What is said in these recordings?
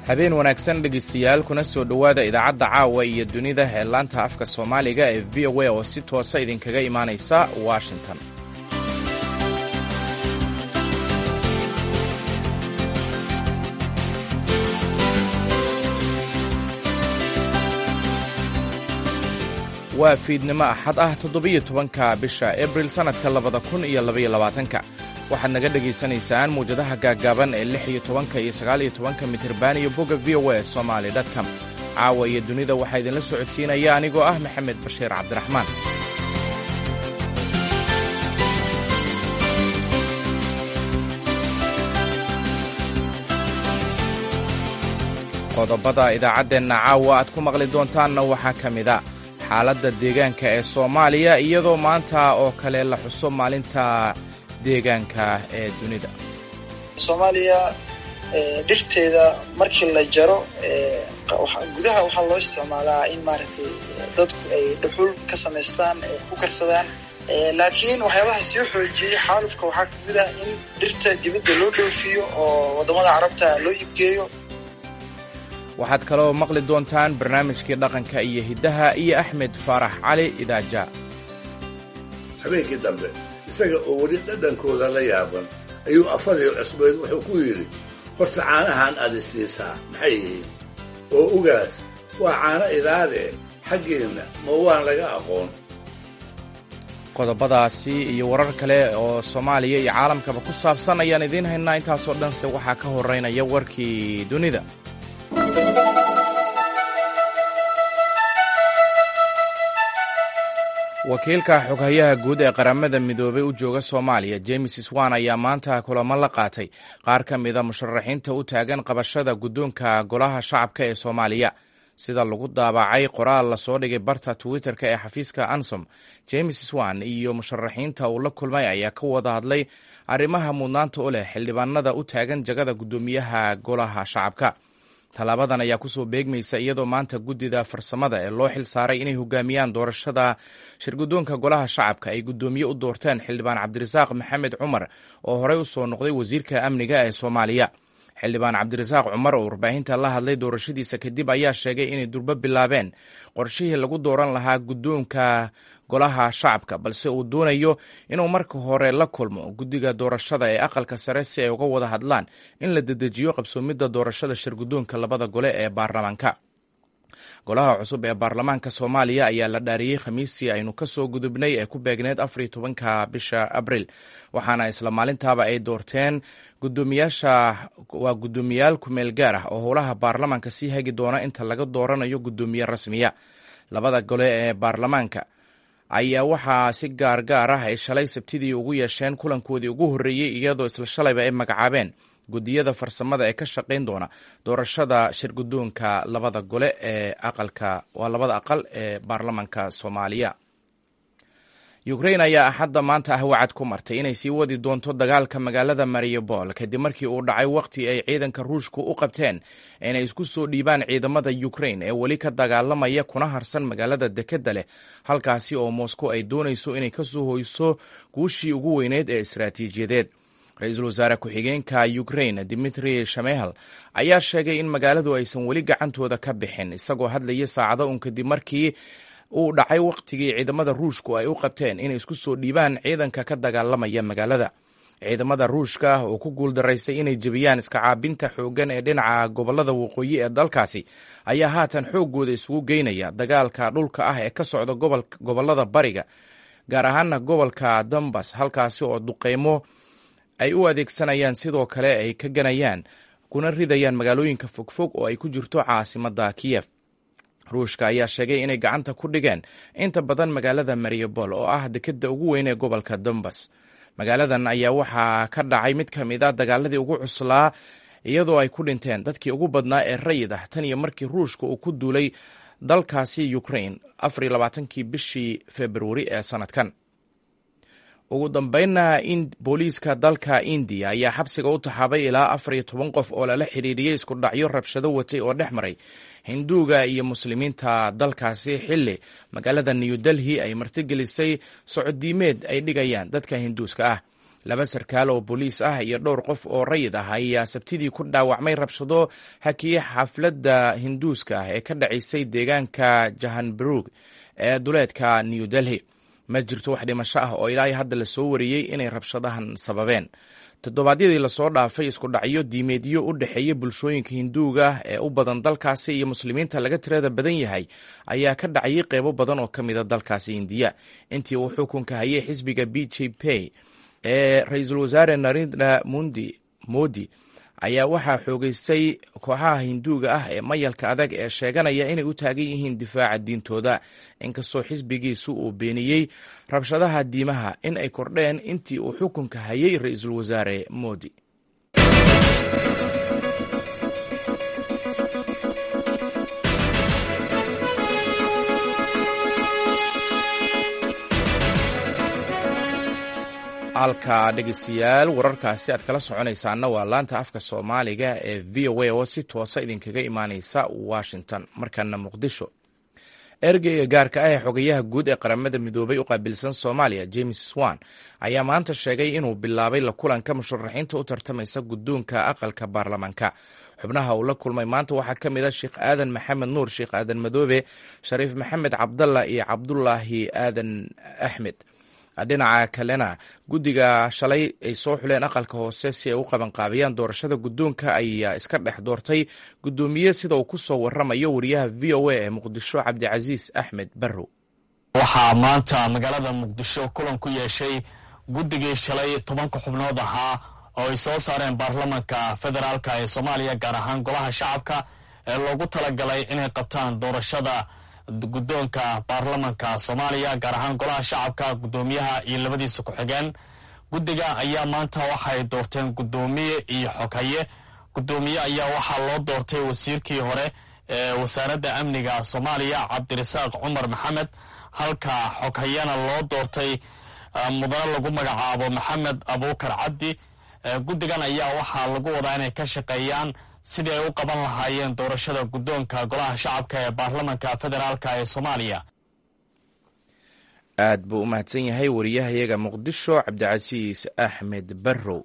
habeen wanaagsan dhegaystayaal kuna soo dhowaada idaacadda caawa iyo dunida ee laanta afka soomaaliga ee v o a oo si toosa idinkaga imaanaysa washington waa fiidnimo axad ah toddobiyo tobanka bisha abril sannadka labada kun iyo labaiyo labaatanka waxaad naga dhegaysanaysaan muwjadaha gaaggaaban ee lix iyo tobanka iyo sagaal iyo tobanka mitirban iyo bogga v o a somaali dtcom caawa iyo dunida waxaa idinla socodsiinaya anigoo ah maxamed bashiir cabdiraxmaan qodobada idaacaddeenna caawa aad ku maqli doontaanna waxaa ka mida xaaladda deegaanka ee soomaaliya iyadoo maanta oo kale la xuso maalinta deegaanka ee dunida soomaaliya dhirteeda markii la jaro gudaha waxaa loo isticmaalaa in maaragtay dadku ay dhuxul ka samaystaan ay ku karsadaan laakiin waxyaabaha sii xoojiyey xaalufka waxaa kamid ah in dhirta dibadda loo dhoofiyo oo waddamada carabta loo iibgeeyo waxaad kaloo maqli doontaan barnaamijkii dhaqanka iyo hiddaha iyo axmed faarax cali idaaja habeenkii dambe isaga oo weli dhadhankooda la yaaban ayuu afadii cusbeed wuxuu ku yidhi horta caanahan aadi siisaa maxay yihiin oo ugaas waa caano idaadee xaggeenna ma waan laga aqoon qodobadaasi iyo warar kale oo soomaaliya iyo caalamkaba ku saabsan ayaan idiin haynaa intaasoo dhanse waxaa ka horeynaya warkii dunida wakiilka xoghayaha guud ee qaramada midoobay u jooga soomaaliya james swan ayaa maanta kulamo la qaatay qaar ka mida musharaxiinta u taagan qabashada guddoonka golaha shacabka ee soomaaliya sida lagu daabacay qoraal lasoo dhigay barta twitter-ka ee xafiiska ansom james swan iyo musharaxiinta uu la kulmay ayaa ka wada hadlay arrimaha mudnaanta u leh xildhibaanada u taagan jagada guddoomiyaha golaha shacabka tallaabadan ayaa kusoo beegmaysa iyadoo maanta guddida farsamada ee loo xil saaray inay hogaamiyaan doorashada shirguddoonka golaha shacabka ay guddoomiye u doorteen xildhibaan cabdirasaaq maxamed cumar oo horey u soo noqday wasiirka amniga ee soomaaliya xildhibaan cabdirasaaq cumar oo warbaahinta la hadlay doorashadiisa kadib ayaa sheegay inay durbo bilaabeen qorshihii lagu dooran lahaa guddoonka golaha shacabka balse uu doonayo inuu marka hore la kulmo guddiga doorashada ee aqalka sare si ay uga wada hadlaan in la dedejiyo qabsoomidda doorashada shirguddoonka labada gole ee baarlamaanka golaha cusub ee baarlamaanka soomaaliya ayaa la dhaariyey khamiistii aynu ka soo gudubnay ee ku beegneyd afariyo tobanka bisha abril waxaana isla maalintaaba ay doorteen gudoomiyaasha waa guddoomiyaal kumeel gaar ah oo howlaha baarlamaanka sii hagi doona inta laga dooranayo guddoomiye rasmiya labada gole ee baarlamaanka ayaa waxaa si gaar gaar ah ay shalay sabtidii ugu yeesheen kulankoodii ugu horreeyey iyadoo isla shalayba ay magacaabeen guddiyada farsamada ee ka shaqayn doona doorashada shirguddoonka labada gole ee aqalka waa labada aqal ee baarlamaanka soomaaliya ukrain ayaa axadda maanta ah wacad ku martay inay sii wadi doonto dagaalka magaalada mariupol kadib markii uu dhacay wakhti ay ciidanka ruushku u qabteen inay isku soo dhiibaan ciidamada ukrain ee weli ka dagaalamaya kuna harsan magaalada dekedda leh halkaasi oo moscow ay doonayso inay ka soo hoyso guushii ugu weyneyd ee istaraatiijiyadeed ra-iisul wasaare ku-xigeenka ukrain dimitri shamehel ayaa sheegay in magaaladu aysan weli gacantooda ka bixin isagoo hadlaya saacado un kadib markii uu dhacay wakhtigii ciidamada ruushku ay u qabteen inay isku soo dhiibaan ciidanka ka dagaalamaya magaalada ciidamada ruushka oo ku guuldaraysay inay jebiyaan iskacaabinta xooggan ee dhinaca gobolada waqooyi ee dalkaasi ayaa haatan xooggooda isugu geynaya dagaalka dhulka ah ee ka socda gobolada bariga gaar ahaana gobolka dambas halkaasi oo duqeymo ay u adeegsanayaan sidoo kale ay ka ganayaan kuna ridayaan magaalooyinka fogfog oo ay ku jirto caasimadda kiyef ruushka ayaa sheegay inay gacanta ku dhigeen inta badan magaalada mariupol oo ah dekedda ugu weyn ee gobolka dombas magaaladan ayaa waxaa ka dhacay mid ka mid a dagaaladii ugu cuslaa iyadoo ay ku dhinteen dadkii ugu badnaa ee rayid ah tan iyo markii ruushka uu ku duulay dalkaasi ukrain afariyo labaatankii bishii februari ee sanadkan ugu dambeynna in booliiska dalka indiya ayaa xabsiga u taxaabay ilaa afar iyo toban qof oo lala xiriiriyey isku dhacyo rabshado watay oo dhex maray hinduuga iyo muslimiinta dalkaasi xilli magaalada new delhi ay martigelisay socodiimeed ay dhigayaan dadka hinduuska ah laba sarkaal oo booliis ah iyo dhowr qof oo rayid ah ayaa sabtidii ku dhaawacmay rabshado hakiye xafladda hinduuska ah ee ka dhacaysay deegaanka jahanburug ee duleedka new delhi ma jirto wax dhimasho ah oo ilaa hadda lasoo wariyey inay rabshadahan sababeen toddobaadyadii lasoo dhaafay isku dhacyo diimeedyo u dhexeeya bulshooyinka hinduuga ee u badan dalkaasi iyo muslimiinta laga tirada badan yahay ayaa ka dhacayay qeybo badan oo ka mida dalkaasi indiya intii uu xukunka hayay xisbiga b j p ee ra-iisul wasaare narendra mundi modi ayaa waxaa xoogeystay kooxaha hinduuga ah ee mayalka adag ee sheeganaya inay u taagan yihiin difaaca diintooda inkastoo xisbigiisu uu beeniyey rabshadaha diimaha in ay kordheen intii uu xukunka hayay ra-iisul wasaare modi halka dhegeystayaal wararkaasi aad kala soconaysaana waa laanta afka soomaaliga ee v o a oo si toosa idinkaga imaaneysa washington markana muqdisho ergeyga gaarka ah ee xogayaha guud ee qaramada midoobay u qaabilsan soomaaliya james swan ayaa maanta sheegay inuu bilaabay la kulanka musharaxiinta u tartamaysa guddoonka aqalka baarlamaanka xubnaha uu la kulmay maanta waxaa ka mid a sheekh aadan maxamed nuur sheekh aadan madoobe shariif maxamed cabdalla iyo cabdulaahi aadan axmed dhinaca kalena guddiga shalay ay soo xuleen aqalka hoose si ay u qabanqaabiyaan doorashada guddoonka ayaa iska dhex doortay guddoomiye sida uu ku soo waramayo wariyaha v o a ee muqdisho cabdicasiis axmed barrow waxaa maanta magaalada muqdisho kulan ku yeeshay guddigii shalay tobanka xubnood ahaa oo ay soo saareen baarlamanka federaalk ee soomaaliya gaar ahaan golaha shacabka ee loogu talagalay inay qabtaan doorashada guddoonka baarlamanka soomaaliya gaar ahaan golaha shacabka guddoomiyaha iyo labadiisa ku-xigeen guddiga ayaa maanta waxay doorteen guddoomiye iyo xoghaye guddoomiye ayaa waxaa loo doortay wasiirkii hore ee wasaaradda amniga soomaaliya cabdirasaaq cumar maxamed halka xoghayena loo doortay mudane lagu magacaabo maxamed abuukar cabdi guddigan ayaa waxaa lagu wadaa inay ka shaqeeyaan sidii ay u qaban lahaayeen doorashada guddoonka golaha shacabka ee baarlamanka federaalk ee soomaaliya aad buu u mahadsan yahay wariyahayaga muqdisho cabdicasiis axmed barrow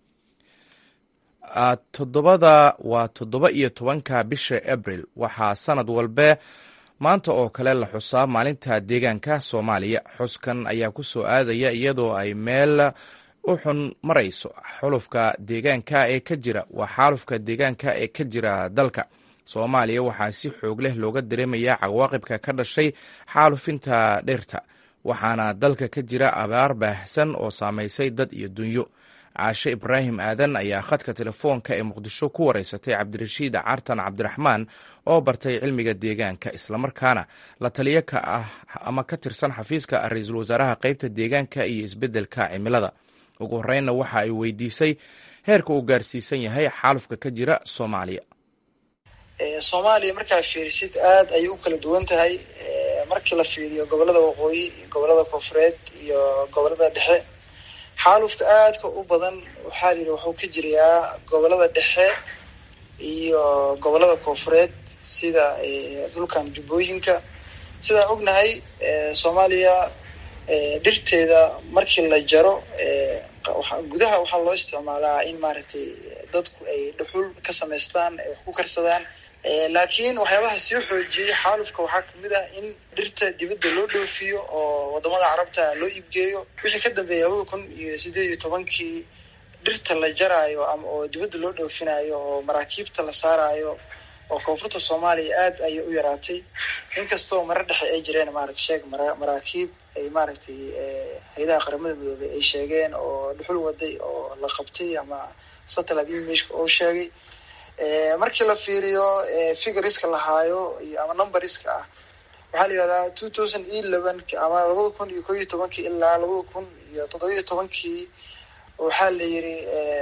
toddobada waa toddoba iyo tobanka bisha abril waxaa sanad walbe maanta oo kale la xusaa maalinta deegaanka soomaaliya xuskan ayaa ku soo aadaya iyadoo ay meel u xun marayso xulufka deegaanka ee ka jira waa xaalufka deegaanka ee ka jira dalka soomaaliya waxaa si xoog leh looga dareemayaa cawaaqibka ka dhashay xaalufinta dhirta waxaana dalka ka jira abaar baahsan oo saamaysay dad iyo dunyo caashe ibraahim aadan ayaa khadka telefoonka ee muqdisho ku wareysatay cabdirashiid cartan cabdiraxmaan oo bartay cilmiga deegaanka islamarkaana la taliyo ka ah ama ka tirsan xafiiska ra-iisul wasaaraha qeybta deegaanka iyo isbeddelka cimilada ugu horreynna waxa ay weydiisay heerka uu gaarsiisan yahay xaalufka ka jira soomaaliya soomaaliya markaa fiirisid aad ayay u kala duwan tahay markii la fiiriyo gobolada waqooyi iyo gobolada koonfureed iyo gobolada dhexe xaalufka aadka u badan waxaa la yidhi wuxuu ka jirayaa gobolada dhexe iyo gobolada koonfureed sida dhulkan jubbooyinka sidaan ognahay soomaaliya dhirteeda markii la jaro gudaha waxaa loo isticmaalaa in maaragtay dadku ay dhuxul ka samaystaan ay wax ku karsadaan laakiin waxyaabaha soo xoojiyey xaalufka waxaa kamid ah in dhirta dibadda loo dhoofiyo oo wadamada carabta loo iibgeeyo wixii ka dambeeyay labada kun iyo sideed iyo tobankii dhirta la jaraayo ama oo dibadda loo dhoofinayo oo maraakiibta la saarayo oo koonfurta soomaaliya aad ayay u yaraatay inkastoo marar dhexe ay jireen maarata sheeg maraakiib ay maaragtay hay-adaha qaramada midoobey ay sheegeen oo dhuxul waday oo la qabtay ama satellite imageka oo sheegay markii la fiiriyo figuriska lahaayo iyo ama numberiska ah waxaa la yihahdaa two thousand eleven ama labada kun iyo koo iyo tobankii ilaa labada kun iyo toddobiyo tobankii waxaa la yiri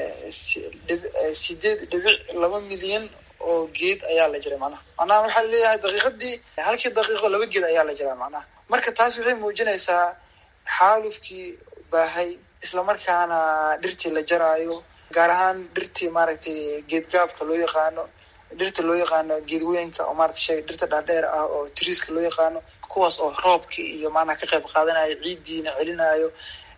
sideed dhibic laba milyan oo geed ayaa la jiray macnaha macnaha waxaa laleeyahay daqiiqadii halkii daqiiqo laba geed ayaa la jiraa macnaha marka taas waxay muujinaysaa xaalufkii baahay islamarkaana dhirtii la jaraayo gaar ahaan dhirtii maaragtay geedgaabka loo yaqaano dhirta loo yaqaano geedweynka oo maarata sheega dhirta dhaadheer ah oo tiriiska loo yaqaano kuwaas oo roobka iyo maanaa ka qayb qaadanayo ciiddiina celinayo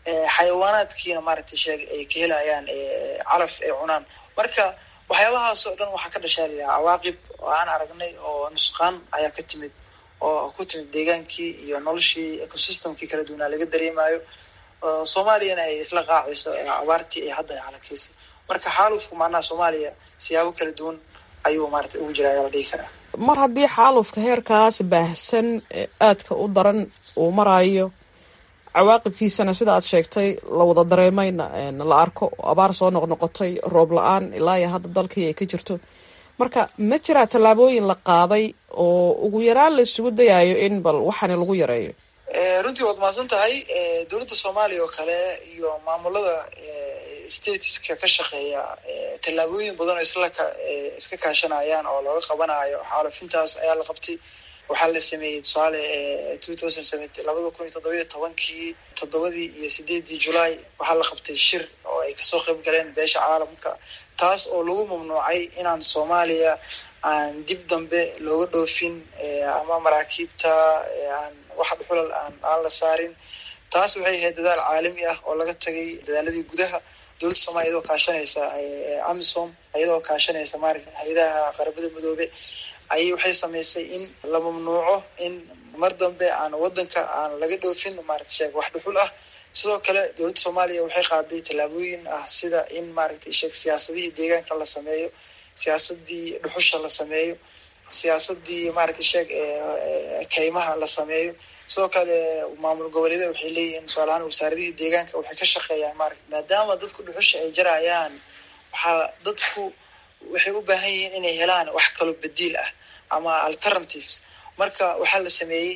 xayawaanaadkiina maaragtay sheeg ay ka helayaan calaf ay cunaan marka waxyaabahaas oo dhan waxaa ka dhashaa layaha cawaaqib oo aan aragnay oo nusqaan ayaa ka timid oo ku timid deegaankii iyo noloshii ecosystemkii kala duwanaa laga dareemayo soomaaliyana ay isla qaacayso abaartii ay hadda halakaysay marka xaalufku macnaha soomaaliya siyaabo kala duwan ayuu maarata ugu jira ayaa la dhihi karaa mar haddii xaalufka heerkaas baahsan aadka u daran uu marayo cawaaqibkiisana sida aad sheegtay la wada dareemayna la arko abaar soo noqnoqotay roob la-aan ilaa iyo hadda dalkii ay ka jirto marka ma jiraa tallaabooyin la qaaday oo ugu yaraan la isugu dayayo in bal waxaani lagu yareeyo runtii waad mahadsan tahay dowladda soomaaliya oo kale iyo maamulada stateska ka shaqeeya tallaabooyin badan oo isla iska kaashanayaan oo looga qabanayo xaalufintaas ayaa la qabtay waxaa la sameeyey tusaale two thousand seventy labada kun iyo toddobiyo tobankii toddobadii iyo sideedii julaay waxaa la qabtay shir oo ay kasoo qayb galeen beesha caalamka taas oo lagu mamnuucay inaan soomaaliya aan dib dambe looga dhoofin ama maraakiibta aan wax dhuxulal aan aan la saarin taas waxay ahayd dadaal caalami ah oo laga tagay dadaaladii gudaha dowladda soomaliya iyadoo kaashanaysa amisom iyadoo kaashanaysa maarata hay-adaha qarabada midoobe ayay waxay samaysay in la mamnuuco in mar dambe aan wadanka aan laga dhoofin maarata sheeg wax dhuxul ah sidoo kale dowladda soomaaliya waxay qaaday tallaabooyin ah sida in maaragtay sheeg siyaasadihii deegaanka la sameeyo siyaasadii dhuxusha la sameeyo siyaasadii maaragtay sheeg kaymaha la sameeyo sidoo kale maamul goboleeda waxay leeyihiin tusaalahaan wasaaradihii deegaanka waxay ka shaqeeyaan maarata maadaama dadku dhuxusha ay jarayaan waxaa dadku waxay u baahan yihiin inay helaan wax kaloo badiil ah ama alternatives marka waxaa la sameeyey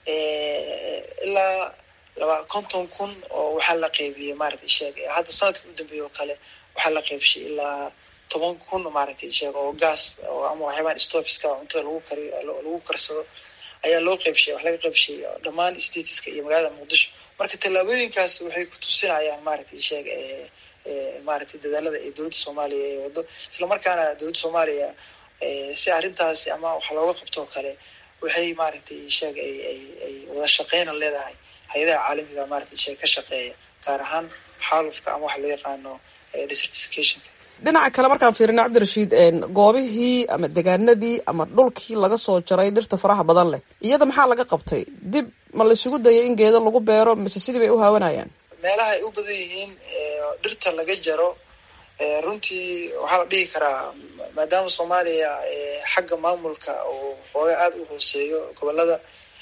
ilaa laba konton kun oo waxaa la qeybiyey maaragtay sheeg hadda sanadka u dambeeya oo kale waxaa la qeybshay ilaa toban kun maaragtay sheeg oo gas ama waxyaabaan stofiska cuntada lagu kariyo lagu karsado ayaa loo qeybshay wax laga qeybshay dhammaan stateska iyo magaalada muqdisho marka tallaabooyinkaas waxay ku tusinayaan maaragtay sheeg maaragtay dadaalada ee dowladda soomaaliya ee wado islamarkaana dowladda soomaaliya si arrintaasi ama wax looga qabtoo kale waxay maaragtay sheeg ay ay ay wada shaqeyna leedahay hay-adaha caalamiga maaragtay sheeg ka shaqeeya gaar ahaan xaalufka ama waxa loo yaqaano desertificationka dhinaca kale markaan fiirina cabdirashiid goobihii ama degaanadii ama dhulkii laga soo jaray dhirta faraha badan leh iyada maxaa laga qabtay dib ma laisugu dayay in geedo lagu beero mise sidii bay u haawanayaan meelaha ay u badan yihiin dhirta laga jaro runtii waxaa la dhihi karaa maadaama soomaaliya xagga maamulka uu xooga aada u hooseeyo gobolada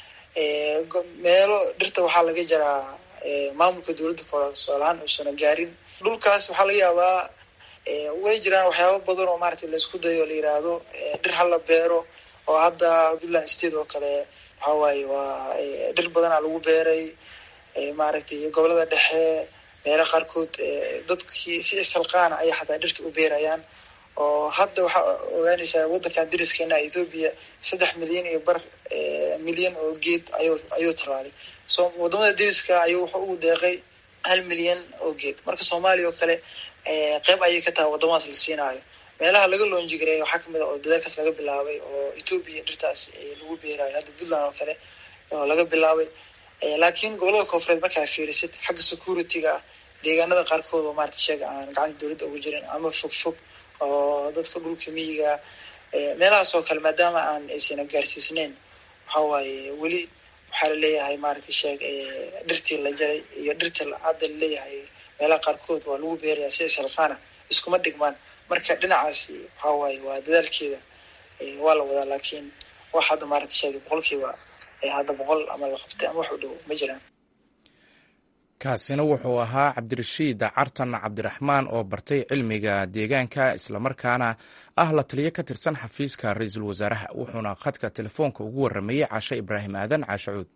meelo dhirta waxaa laga jaraa maamulka dowladda kole tusaalahaan uusana gaarin dhulkaas waxaa laga yaabaa way jiraan waxyaaba badan oo maaragtay laisku dayo la yiraahdo dhir hala beero oo hadda puntland state oo kale waxa waaye waa dhir badanaa lagu beeray maaragtay gobolada dhexe meelo qaarkood dadkii si isalqaana ayay xataa dhirta u beerayaan oo hadda waxaa ogaanaysaa waddankan dariskeena ethoobia saddex milyan iyo bar milyan oo geed ayu ayuu tallaalay so wadamada dariska ayuu wuxuu ugu deeqay hal milyan oo geed marka soomaaliya oo kale qeyb ayay ka tahay wadamadaas la siinaayo meelaha laga loonjigareeya waxaa kamid a oo dadaalkaas laga bilaabay oo ethoobia dhirtaas lagu beerayo hadda puntland oo kale oo laga bilaabay laakiin gobolada koonfureed markaa fiirisid xagga security-ga ah deegaanada qaarkood oo maarata sheega aan gacanta dowladda ugu jirin ama fog fog oo dadka dhulka miyiga meelahaas oo kale maadaama aan aysana gaarsiisneyn waxa waaye weli waxaa laleeyahay maaragtay sheeg dhirtii la jaray iyo dhirtii hadda laleeyahay meelaha qaarkood waa lagu beerayaa si isalqaana iskuma dhigmaan marka dhinacaasi waxa waaye waa dadaalkeeda waa la wadaa laakiin wax hadda maarata sheegay boqolkiiba hadda boqol ama la qabtay ama wax u dhow ma jiraan kaasina wuxuu ahaa cabdirashiid cartan cabdiraxmaan oo bartay cilmiga deegaanka islamarkaana ah la taliyo ka tirsan xafiiska ra-iisul wasaaraha wuxuuna khadka telefoonka ugu waramayey caashe ibraahim aadan caashe cuud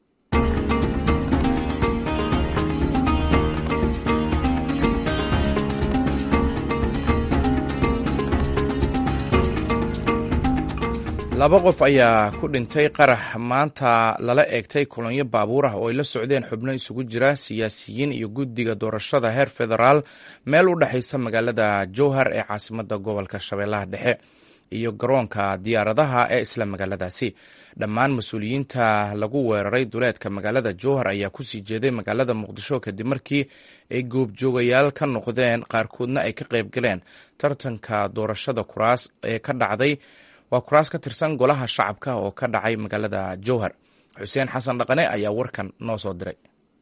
laba qof ayaa ku dhintay qarax maanta lala eegtay kolonyo baabuur ah oo ay la socdeen xubno isugu jira siyaasiyiin iyo guddiga doorashada heer federaal meel u dhexaysa magaalada jowhar ee caasimada gobolka shabeellaha dhexe iyo garoonka diyaaradaha ee isla magaaladaasi dhammaan mas-uuliyiinta lagu weeraray duleedka magaalada jowhar ayaa kusii jeeday magaalada muqdisho kadib markii ay goobjoogayaal ka noqdeen qaarkoodna ay ka qayb galeen tartanka doorashada kuraas ee ka dhacday waa kuraas ka tirsan golaha shacabka oo ka dhacay magaalada jowhar xuseen xasan dhaqane ayaa warkan noo soo diray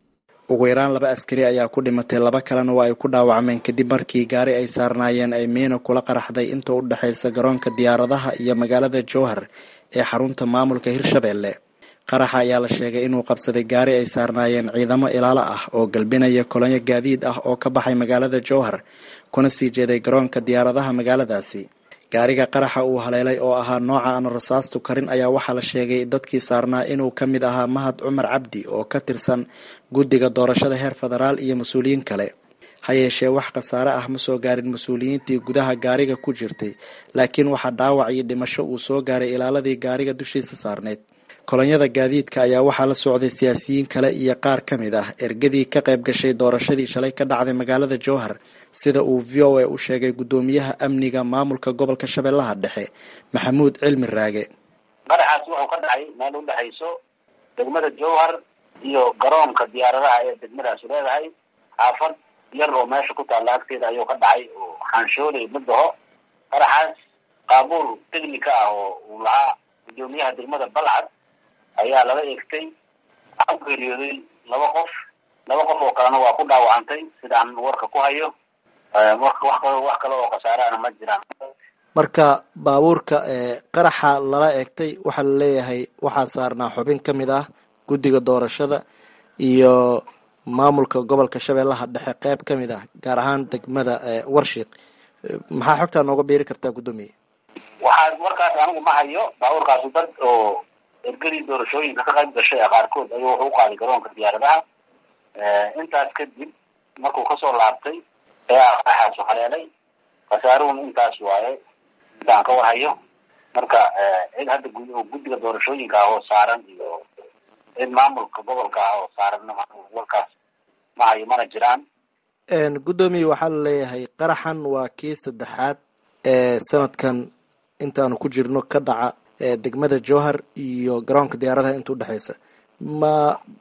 ugu yaraan laba askari ayaa ku dhimatay laba kalena waa ay ku dhaawacmeen kadib markii gaari ay saarnaayeen ay miina kula qaraxday inta u dhexaysa garoonka diyaaradaha iyo magaalada jowhar ee xarunta maamulka hirshabelle qaraxa ayaa la sheegay inuu qabsaday gaari ay saarnaayeen ciidamo ilaalo ah oo galbinaya kolonyo gaadiid ah oo ka baxay magaalada jowhar kuna sii jeeday garoonka diyaaradaha magaaladaasi gaariga qaraxa uu haleelay oo ahaa nooca aan rasaastu karin ayaa waxaa la sheegay dadkii saarnaa inuu ka mid ahaa mahad cumar cabdi oo ka tirsan guddiga doorashada heer federaal iyo mas-uuliyiin kale ha yeeshee wax khasaare ah ma soo gaarin mas-uuliyiintii gudaha gaariga ku jirtay laakiin waxaa dhaawac iyo dhimasho uu soo gaaray ilaaladii gaariga dushiisa saarneyd kolonyada gaadiidka ayaa waxaa la socday siyaasiyiin kale iyo qaar ka mid ah ergadii ka qayb gashay doorashadii shalay ka dhacday magaalada jowhar sida uu v o a u sheegay guddoomiyaha amniga maamulka gobolka shabeellaha dhexe maxamuud cilmi raage qaraxaas wuxuu ka dhacay meel u dhexayso degmada jowhar iyo garoonka diyaaradaha ee degmadaasi leedahay xaafad yar oo meesha ku taalla agteeda ayuu ka dhacay oo xaanshoolay madaho qaraxaas qaabuul technica ah oo uu lahaa guddoomiyaha degmada balcad ayaa lala eegtay waxaa ku geeriyooday laba qof laba qof oo kalena waa ku dhaawacantay sidaan warka ku hayo wax kale oo khasaarahana ma jiraan marka baabuurka qaraxa lala eegtay waxaa la leeyahay waxaa saarnaa xubin ka mid ah guddiga doorashada iyo maamulka gobolka shabeellaha dhexe qeyb ka mid ah gaar ahaan degmada warshiiq maxaa xogtaa nooga biiri kartaa guddoomiye waxaa warkaas anigu ma hayo baabuurkaasu dad oo ergadii doorashooyinka ka qayb gashay qaarkood ayuu wuxuu u qaaday garoonka diyaaradaha intaas kadib markuu kasoo laabtay ayaa qaraxaasu haleelay khasaaruhuna intaas waaye intaan ka warhayo marka cid hadda guddiga doorashooyinka ah oo saaran iyo cid maamulka gobolka ah oo saaranna warkaas ma hayo mana jiraan guddoomiye waxaa la leeyahay qaraxan waa kii saddexaad ee sanadkan intaanu ku jirno ka dhaca degmada jowhar iyo garoonka diyaaradaha inta udhexaysa ma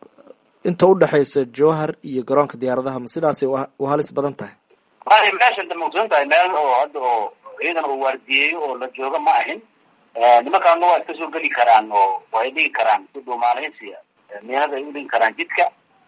inta udhexaysa jowhar iyo garoonka diyaaradaha ma sidaasay u halis badan tahay waay meesha da maqsuun tahay meel oo hadda oo ciidan oo waardiyeeyo oo la jooga ma ahin nimankaana waa iska soo geli karaan oo way dhigi karaan si dhuumaalaysiya miinada ay udhigi karaan jidka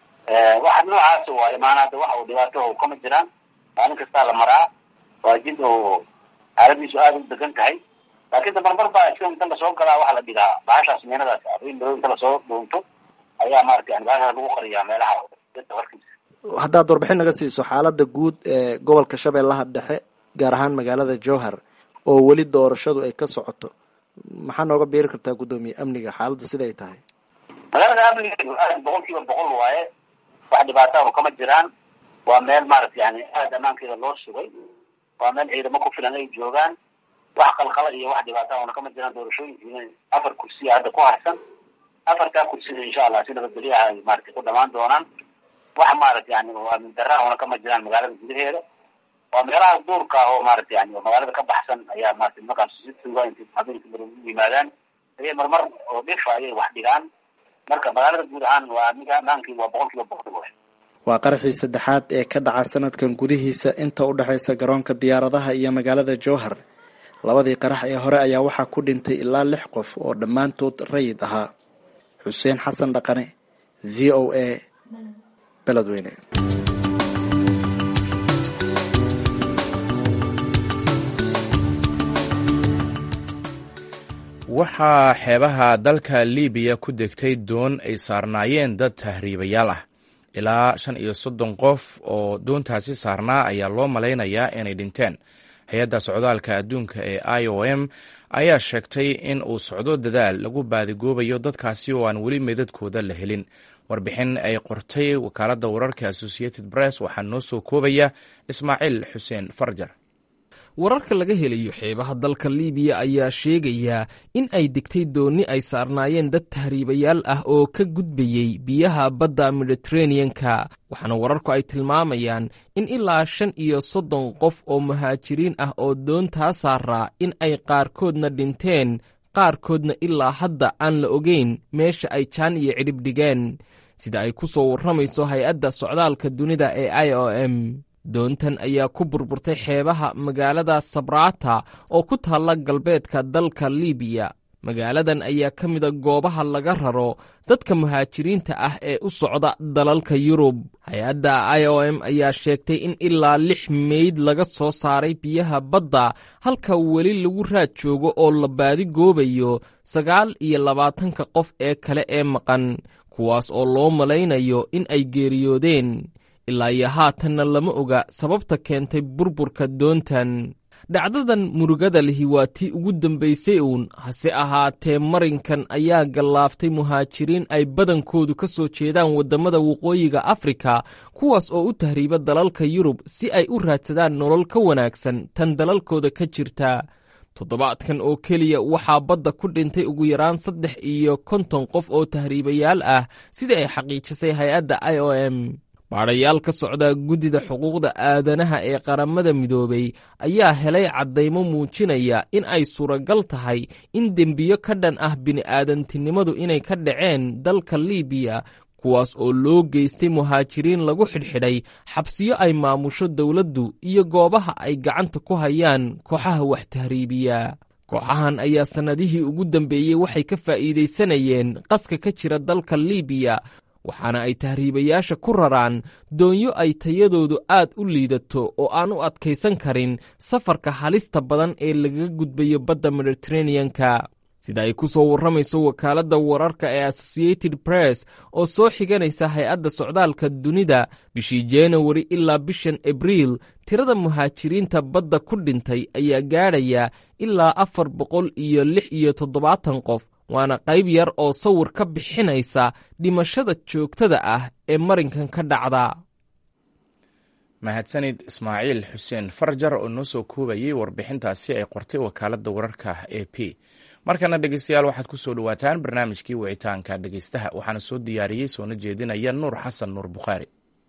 waxa noocaas waayo maana hadda waxa uu dhibaato kama jiraan maalin kastaa la maraa waa jid oo xaaladiisu aada u degan tahay laakiin damarmar baa iska inta lasoo galaa waxaa la dhigaa bahashaas miinadaas arrin madow inta lasoo dhuunto ayaa maarata yani bahashaas lagu qariyaa meelaha warkiisa haddaad warbixin naga siiso xaalada guud ee gobolka shabeellaha dhexe gaar ahaan magaalada jowhar oo weli doorashadu ay ka socoto maxaa nooga biiri kartaa guddoomiye amniga xaaladda siday tahay magaalada amnigeedu aad boqol kiiba boqol waaye wax dhibaatahu kama jiraan waa meel maarata yani aada ammaankeeda loo sugay waa meel ciidamo ku filan ay joogaan wax qalqala iyo wax dhibaatahuna kama jiraan doorashooyinkiina afar kursiya hadda ku harsan afartaa kursina insha allah si nabadgelyaha ay maarata ku dhamaan doonaan wax maarata yani aamin darahuna kama jiraan magaalada gudaheeda waa meelaha duurka ah oo maarata yani magaalada ka baxsan ayaa maarata nimankaas si tuuga intay habeenkii mar u yimaadaan ayay marmar oo dhifa ayay wax dhigaan marka magaalada guud ahaan waa amiga amaankii waa boqol kiiba boqol waay waa qaraxii saddexaad ee ka dhaca sanadkan gudihiisa inta u dhexaysa garoonka diyaaradaha iyo magaalada jowhar labadii qarax ee hore ayaa waxaa ku dhintay ilaa lix qof oo dhammaantood rayid ahaa xuseen xasan dhaqane v o a beledweyne waxaa xeebaha dalka libiya ku degtay doon ay saarnaayeen dad tahriibayaal ah ilaa shan iyo soddon qof oo doontaasi saarnaa ayaa loo malaynayaa inay dhinteen hay-adda socdaalka adduunka ee i o m ayaa sheegtay in uu socdo dadaal lagu baadigoobayo dadkaasi oo aan weli meedadkooda la helin warbixin ay qortay wakaaladda wararka associated press waxaa noo soo koobaya ismaaciil xuseen farjar wararka laga helayo xeebaha dalka liibiya ayaa sheegaya in ay degtay doonni ay saarnaayeen dad tahriibayaal ah oo ka gudbayey biyaha badda mediteraneanka waxaana wararku ay tilmaamayaan in ilaa shan iyo soddon qof oo muhaajiriin ah oo doontaa saaraa in ay qaarkoodna dhinteen qaarkoodna ilaa hadda aan la ogeyn meesha ay jaan iyo cidhib dhigeen sida ay ku soo warramayso hay-adda socdaalka dunida ee i o m doontan ayaa ku burburtay xeebaha magaalada sabrata oo ku taalla galbeedka dalka liibiya magaaladan ayaa ka mida goobaha laga raro dadka muhaajiriinta ah ee u socda dalalka yurub hay-adda i o m ayaa sheegtay in ilaa lix meyd laga soo saaray biyaha badda halka weli lagu raad joogo oo la baadi goobayo sagaal iyo labaatanka qof ee kale ee maqan kuwaas oo loo malaynayo in ay geeriyoodeen ilaa iyo haatanna lama oga sababta keentay burburka doontan dhacdadan murugada lihi waa tii ugu dambaysay uun hase ahaatee marinkan ayaa gallaaftay muhaajiriin ay badankoodu ka soo jeedaan waddamada waqooyiga afrika kuwaas oo u tahriiba dalalka yurub si ay u raadsadaan nolol ka wanaagsan tan dalalkooda ka jirta toddobaadkan oo keliya waxaa badda ku dhintay ugu yaraan saddex iyo konton qof oo tahriibayaal ah sida ay xaqiijisay hay-adda i o m baadhayaal ka socda guddida xuquuqda aadanaha ee qaramada midoobay ayaa helay caddaymo muujinaya in ay suuragal tahay in dembiyo ka dhan ah bini'aadantinimadu inay ka dhaceen dalka liibiya kuwaas oo loo geystay muhaajiriin lagu xidhxidhay xabsiyo ay maamusho dowladdu iyo goobaha ay gacanta ku hayaan kooxaha wax tahriibiya kooxahan ayaa sannadihii ugu dambeeyey waxay ka faa'iidaysanayeen qaska ka jira dalka liibiya waxaana ay tahriibayaasha ku raraan doonyo ay tayadoodu aad u liidato oo aan u adkaysan karin safarka halista badan ee lagaga gudbayo badda mediteraneanka sida ay ku soo warramayso wakaaladda wararka ee associated press oo soo xiganaysa hay-adda socdaalka dunida bishii januari ilaa bishan abriil tirada muhaajiriinta badda ku dhintay ayaa gaadhaya ilaa afar boqol iyo lix iyo toddobaatan qof waana qayb yar oo sawir ka bixinaysa dhimashada joogtada ah ee marinkan ka dhacda mahadsanid ismaaciil xuseen farjar oo noo soo koobayey warbixintaasi ay qortay wakaaladda wararka a p markana dhegeystayaal waxaad ku soo dhowaataan barnaamijkii wicitaanka dhegeystaha waxaana soo diyaariyey soona jeedinaya nuur xasan nuur bukhaari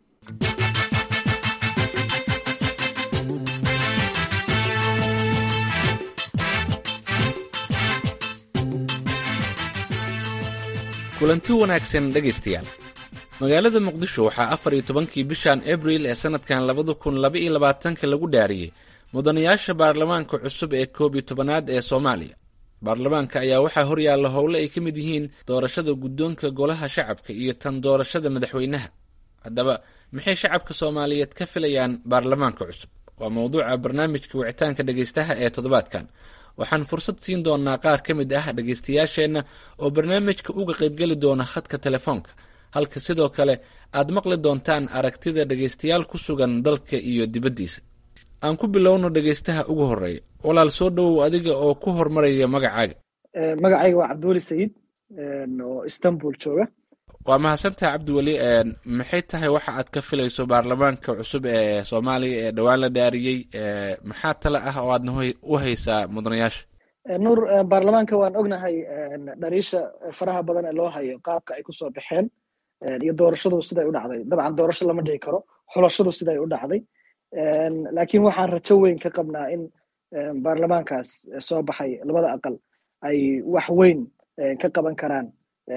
kulanti wanaagsan dhegaystayaal magaalada muqdisho waxaa afar iyo tobankii bishan abriil ee sanadkan labada kun laba iyo labaatanka lagu dhaariyey mudanayaasha baarlamaanka cusub ee koob iyo tobanaad ee soomaaliya baarlamaanka ayaa waxaa horyaalla howle ay ka mid yihiin doorashada guddoonka golaha shacabka iyo tan doorashada madaxweynaha haddaba maxay shacabka soomaaliyeed ka filayaan baarlamaanka cusub waa mowduuca barnaamijka wicitaanka dhegaystaha ee toddobaadkan waxaan fursad siin doonaa qaar ka mid ah dhegaystayaasheenna oo barnaamijka uga qaybgeli doona khadka telefoonka halka sidoo kale aad maqli doontaan aragtida dhegaystayaal ku sugan dalka iyo dibaddiisa aan ku bilowno dhegaystaha ugu horreeya walaal soo dhowow adiga oo ku hormaraya magacaaga magacayga waa cabdiweli sayid oo istanbul jooga waa mahadsantaha cabdiweli maxay tahay waxa aad ka filayso baarlamaanka cusub ee soomaaliya ee dhowaan la dhaariyey maxaa tale ah oo aadna u haysaa mudanayaasha nuur baarlamaanka waan ognahay dhaliisha faraha badan ee loo hayo qaabka ay kusoo baxeen iyo doorashadu siday u dhacday dabcan doorasho lama dhigi karo xulashadu siday u dhacday laakiin waxaan rajo weyn ka qabnaa in baarlamaankaas soo baxay labada aqal ay wax weyn ka qaban karaan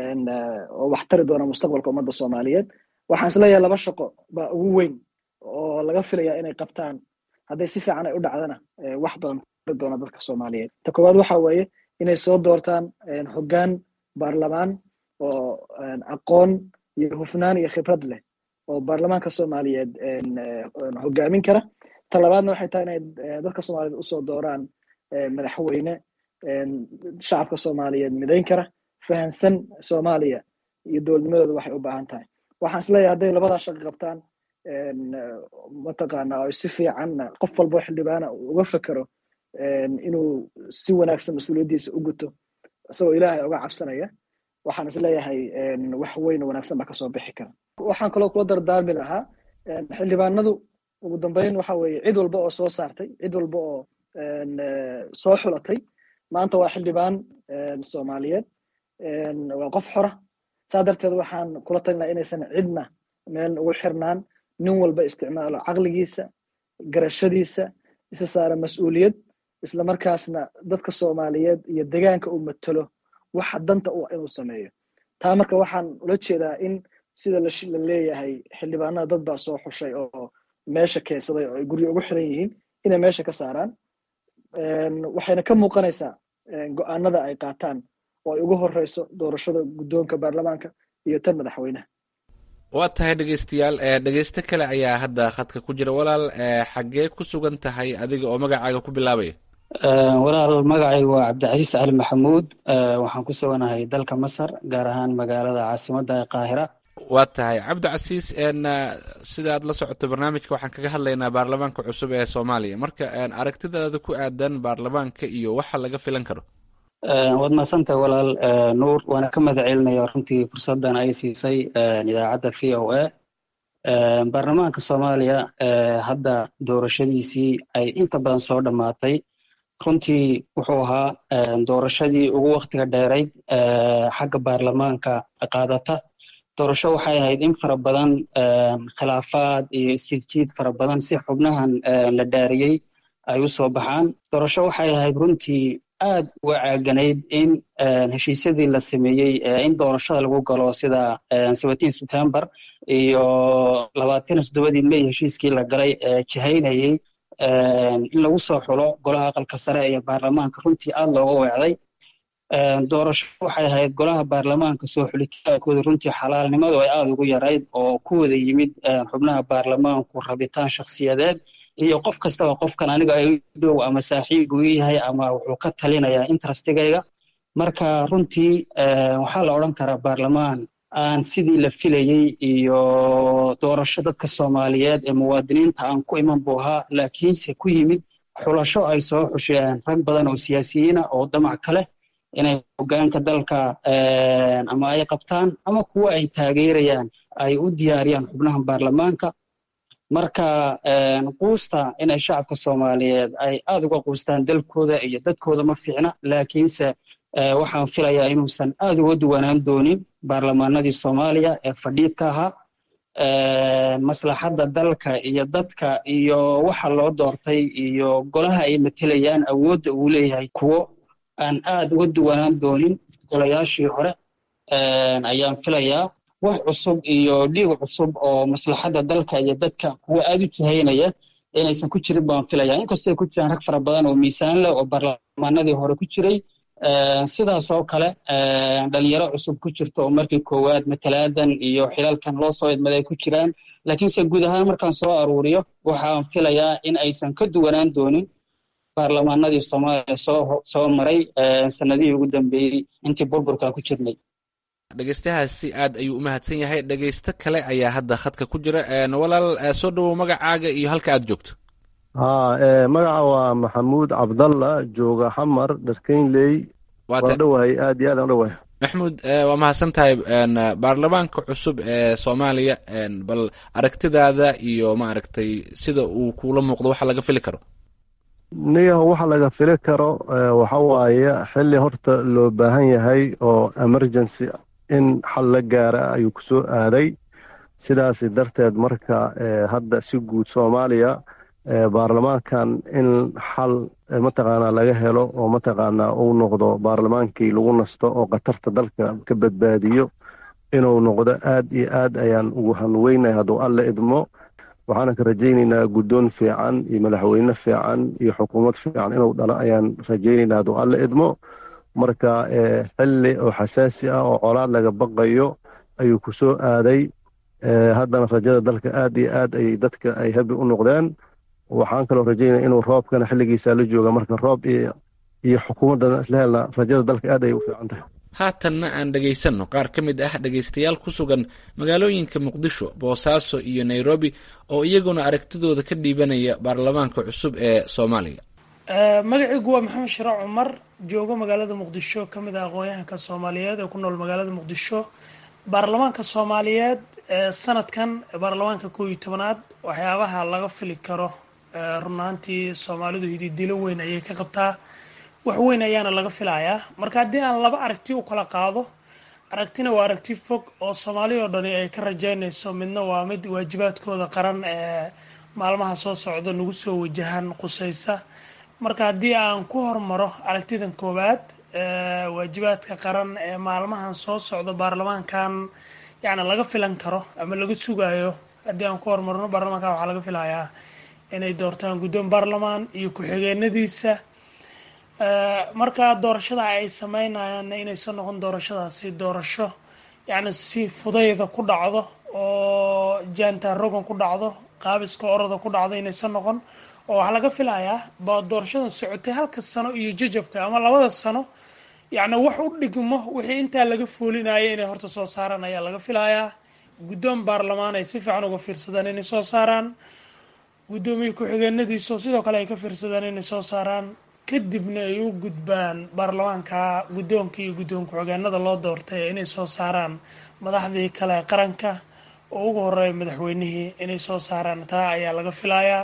oo wax tari doona mustaqbalka ummadda soomaaliyeed waxaan isleeyahay laba shaqo baa ugu weyn oo laga filaya inay qabtaan hadday si fiican ay u dhacdana wax badan tari doona dadka soomaaliyeed ta koowaad waxa weeye inay soo doortaan hoggaan baarlamaan oo aqoon iyo hufnaan iyo khibrad leh oo baarlamaanka soomaaliyeed hogaamin kara ta labaadna waxay tahay inay dadka soomaaliyeed usoo dooraan madaxweyne shacabka soomaaliyeed midayn kara fahansan soomaaliya iyo dowladnimadooda waxay u baahan tahay waxaan isleeyahay hadday labadaa shaqo qabtaan mataqaana oo si fiican qof walbo xildhibaana uga fekero inuu si wanaagsan mas-uuliyaddiisa u guto isagoo ilaahay uga cabsanaya waxaan isleeyahay wax weyn oo wanaagsan baa kasoo bixi kara waxaan kaloo kula dardaarmi lahaa xildhibaanadu ugu dambeyn waxa weeye cid walba oo soo saartay cid walba oo soo xulatay maanta waa xildhibaan soomaaliyeed waa qof xora saa darteed waxaan kula talin laha inaysan cidna meel ugu xirnaan nin walba isticmaalo caqligiisa garashadiisa isa saara mas-uuliyad isla markaasna dadka soomaaliyeed iyo degaanka uu matalo waxa danta u inuu sameeyo taa marka waxaan ula jeedaa in sida la leeyahay xildhibaanada dad baa soo xushay oo meesha keensaday oo ay guryo ugu xiran yihiin inay meesha ka saaraan waxayna ka muuqanaysaa go-aanada ay qaataan oo ay ugu horeyso doorashada guddoonka baarlamaanka iyo tan madaxweynaha waa tahay dhegeystayaal dhegeysto kale ayaa hadda khadka ku jira walaal xaggee ku sugan tahay adiga oo magacaaga ku bilaabaya walaal magacaygu waa cabdicasiis cali maxamuud waxaan ku suganahay dalka masar gaar ahaan magaalada caasimadda ee qaahira waa tahay cabdicasiis sida aad la socoto barnaamijka waxaan kaga hadlaynaa baarlamaanka cusub ee soomaaliya marka aragtidaada ku aadan baarlamaanka iyo waxa laga filan karo waad mahadsantahay walaal nuur waana ka mahad celinaya runtii fursaddan ay siisay idaacadda v o a baarlamaanka soomaaliya hadda doorashadiisii ay inta badan soo dhammaatay runtii wuxuu ahaa doorashadii ugu waktiga dheerayd xagga baarlamaanka qaadata doorasho waxay ahayd in fara badan khilaafaad iyo isjiidjiid fara badan si xubnahan la dhaariyey ay u soo baxaan doorasho waxay ahayd runtii aad uga caaganayd in heshiisyadii la sameeyey in doorashada lagu galo sida september iyo labaatan toddobadii may heshiiskii la galay jihaynayey in lagu soo xulo golaha aqalka sare iyo baarlamaanka runtii aad looga weecday doorasho waxay ahayd golaha baarlamaanka soo xulitaankooda runtii xalaalnimadu ay aada ugu yarayd oo ku wada yimid xubnaha baarlamaanku rabitaan shakhsiyadeed iyo qof kastaba qofkan aniga ay dhow ama saaxiib uu yahay ama wuxuu ka talinayaa interestigayga marka runtii waxaa la odhan karaa baarlamaan aan sidii la filayey iyo doorasho dadka soomaaliyeed ee muwaadiniinta aan ku iman buu ahaa laakiinse ku yimid xulasho ay soo xusheen rag badan oo siyaasiyiina oo damac kale inay hogaanka dalka ama ay qabtaan ama kuwa ay taageerayaan ay u diyaariyaan xubnaha baarlamaanka marka quusta inay shacabka soomaaliyeed ay aada uga quustaan dalkooda iyo dadkooda ma fiicna laakiinse waxaan filayaa inuusan aada uga duwanaan doonin baarlamaanadii soomaaliya ee fadhiidka ahaa maslaxadda dalka iyo dadka iyo waxa loo doortay iyo golaha ay matelayaan awoodda uu leeyahay kuwo aan aada uga duwanaan doonin golayaashii hore ayaan filayaa wax cusub iyo dhiig cusub oo maslaxadda dalka iyo dadka kuwa aada u jihaynaya inaysan ku jirin baan filaya inkastoo ay ku jiraan rag fara badan oo miisaan leh oo baarlamaanadii hore ku jiray sidaas oo kale dhalinyaro cusub ku jirta oo markii koowaad matalaadan iyo xilalkan loo soo idmaday ay ku jiraan laakiinse guud ahaan markaan soo aruuriyo waxaan filayaa in aysan ka duwanaan doonin baarlamaanadii soomaaliya soo soo maray sanadihii ugu dambeeyey intii burburkan ku jirnay dhegeystahaasi aad ayuu u mahadsan yahay dhegeysto kale ayaa hadda khadka ku jira walaal soo dhowow magacaaga iyo halka aad joogto haa magaca waa maxamuud cabdalla jooga xamar dharkeynley waan dhowahay aad iyo aad aan dhowahay maxmuud waa mahadsan tahay baarlamaanka cusub ee soomaaliya bal aragtidaada iyo maaragtay sida uu kuula muuqdo waxa laga fili karo niyaho waxa laga fili karo waxa waaye xilli horta loo baahan yahay oo emergency in xal la gaara ayuu ku soo aaday sidaas darteed marka hadda si guud soomaaliya baarlamaankan in xal mataqaanaa laga helo oo mataqaanaa uu noqdo baarlamaankii lagu nasto oo khatarta dalka ka badbaadiyo inuu noqdo aad iyo aad ayaan ugu hanweynay hadduu alle idmo waxaana ka rajaynaynaa guddoon fiican iyo madaxweyne fiican iyo xukuumad fiican inuu dhalo ayaan rajaynaynaa hadduu alle idmo marka xilli oo xasaasi ah oo colaad laga baqayo ayuu ku soo aaday haddana rajada dalka aad iyo aad ay dadka ay habi u noqdeen waxaan kaloo rajaynaya inuu roobkana xilligiisa la jooga marka roob iyo xukuumaddana isla helna rajada dalka aad ay u fiican tahay haatanna aan dhegaysanno qaar ka mid ah dhegaystayaal ku sugan magaalooyinka muqdisho boosaaso iyo nairobi oo iyaguna aragtidooda ka dhiibanaya baarlamaanka cusub ee soomaaliya magacaygu waa maxamed shiraac cumar joogo magaalada muqdisho ka mid ah aqoon-yahanka soomaaliyeed ee ku nool magaalada muqdisho baarlamaanka soomaaliyeed ee sanadkan baarlamaanka koob iyo tobanaad waxyaabaha laga fili karo runaantii soomaalidu hididilo weyn ayay ka qabtaa wax weyn ayaana laga filayaa marka haddii aan laba aragti u kala qaado aragtina waa aragti fog oo soomaali oo dhani ay ka rajeynayso midna waa mid waajibaadkooda qaran ee maalmaha soo socda nagu soo wajahan qusaysa marka haddii aan ku hormaro aragtidan koowaad waajibaadka qaran ee maalmahan soo socda baarlamaankan yacni laga filan karo ama laga sugayo haddii aan ku hormarno baarlamaankan waxaa laga filayaa inay doortaan guddoon baarlamaan iyo ku-xigeenadiisa marka doorashada ay sameynayaan inaysan noqon doorashadaasi doorasho yacni si fudayda ku dhacdo oo jaanta rogan ku dhacdo qaabiska orada ku dhacdo inaysan noqon oo waxaa laga filayaa ba doorashadan socotay halka sano iyo jajabka ama labada sano yacni wax u dhigmo wixii intaa laga foolinaya inay horta soo saaraan ayaa laga filayaa guddoon baarlamaan ay si fiican uga fiirsadaan inay soo saaraan guddoomiye ku-xigeenadiisa oo sidoo kale ay ka fiirsadaan inay soo saaraan kadibna ay u gudbaan baarlamaanka guddoonka iyo guddoon ku-xigeenada loo doortay inay soo saaraan madaxdii kale qaranka oo ugu horeeya madaxweynihii inay soo saaraan taa ayaa laga filayaa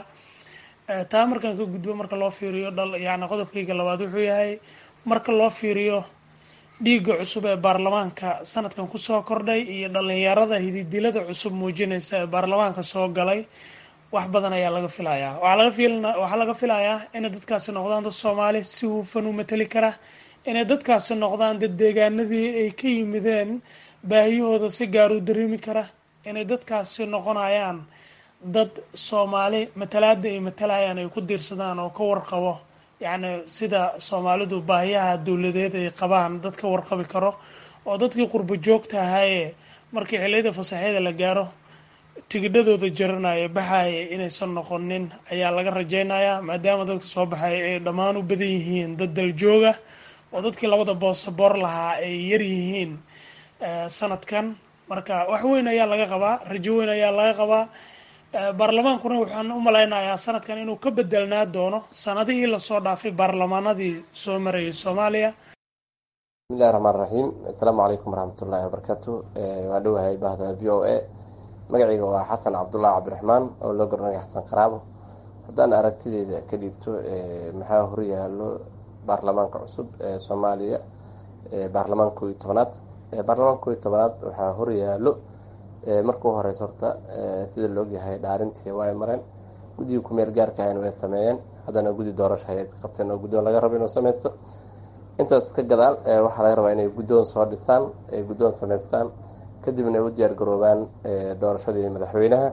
taa markaan ka gudbo marka loo fiiriyo dhal yacni qodobkayga labaad wuxuu yahay marka loo fiiriyo dhiigga cusub ee baarlamaanka sanadkan kusoo kordhay iyo dhalinyarada hididilada cusub muujinaysa ee baarlamaanka soo galay wax badan ayaa laga filayaa waxaa laga filayaa inay dadkaasi noqdaan dad soomaali si hufan u mateli kara inay dadkaasi noqdaan dad deegaanadii ay ka yimideen baahiyahooda si gaar u dareemi kara inay dadkaasi noqonayaan dad soomaali matalaada ay matalayaan ay ku diirsadaan oo ka warqabo yacni sida soomaalidu baahiyaha dowladeed ay qabaan dad ka warqabi karo oo dadkii qurbo joogta ahaayee markii xilliyada fasaxyada la gaaro tigidhadooda jaranaya baxaya inaysan noqonin ayaa laga rajeynayaa maadaama dadka soo baxay ay dhammaan u badan yihiin dad daljooga oo dadkii labada boosaboor lahaa ay yar yihiin sanadkan marka wax weyn ayaa laga qabaa rajo weyn ayaa laga qabaa baarlamaankuna waxaan u malaynayaa sanadkan inuu ka bedelnaa doono sanadihii lasoo dhaafay baarlamaanadii soo marayay soomaaliya bismillahi raxmaan raxiim assalaamu calaykum waraxmatullaahi wabarakaatu waa dhowahay bahda v o a magacayga waa xasan cabdullaahi cabdiraxmaan oo loo garanaya xasan qaraabo haddaan aragtideyda ka dhiibto maxaa horyaalo baarlamaanka cusub ee soomaaliya baarlamaanka kooiyo tobanaad baarlamaanka kooiyo tobanaad waxaa horyaalo marka u horeysa horta sida laogyahay dhaarintii waa ay mareen guddiga kumeel gaarka ahayna way sameeyeen haddana guddi doorasho ayay iska qabteen oo guddoon laga rabo inuu sameysto intaas ka gadaal waxaa laga rabaa inay guddoon soo dhisaan ay guddoon sameystaan kadibna ay u diyaar garoobaan doorashadii madaxweynaha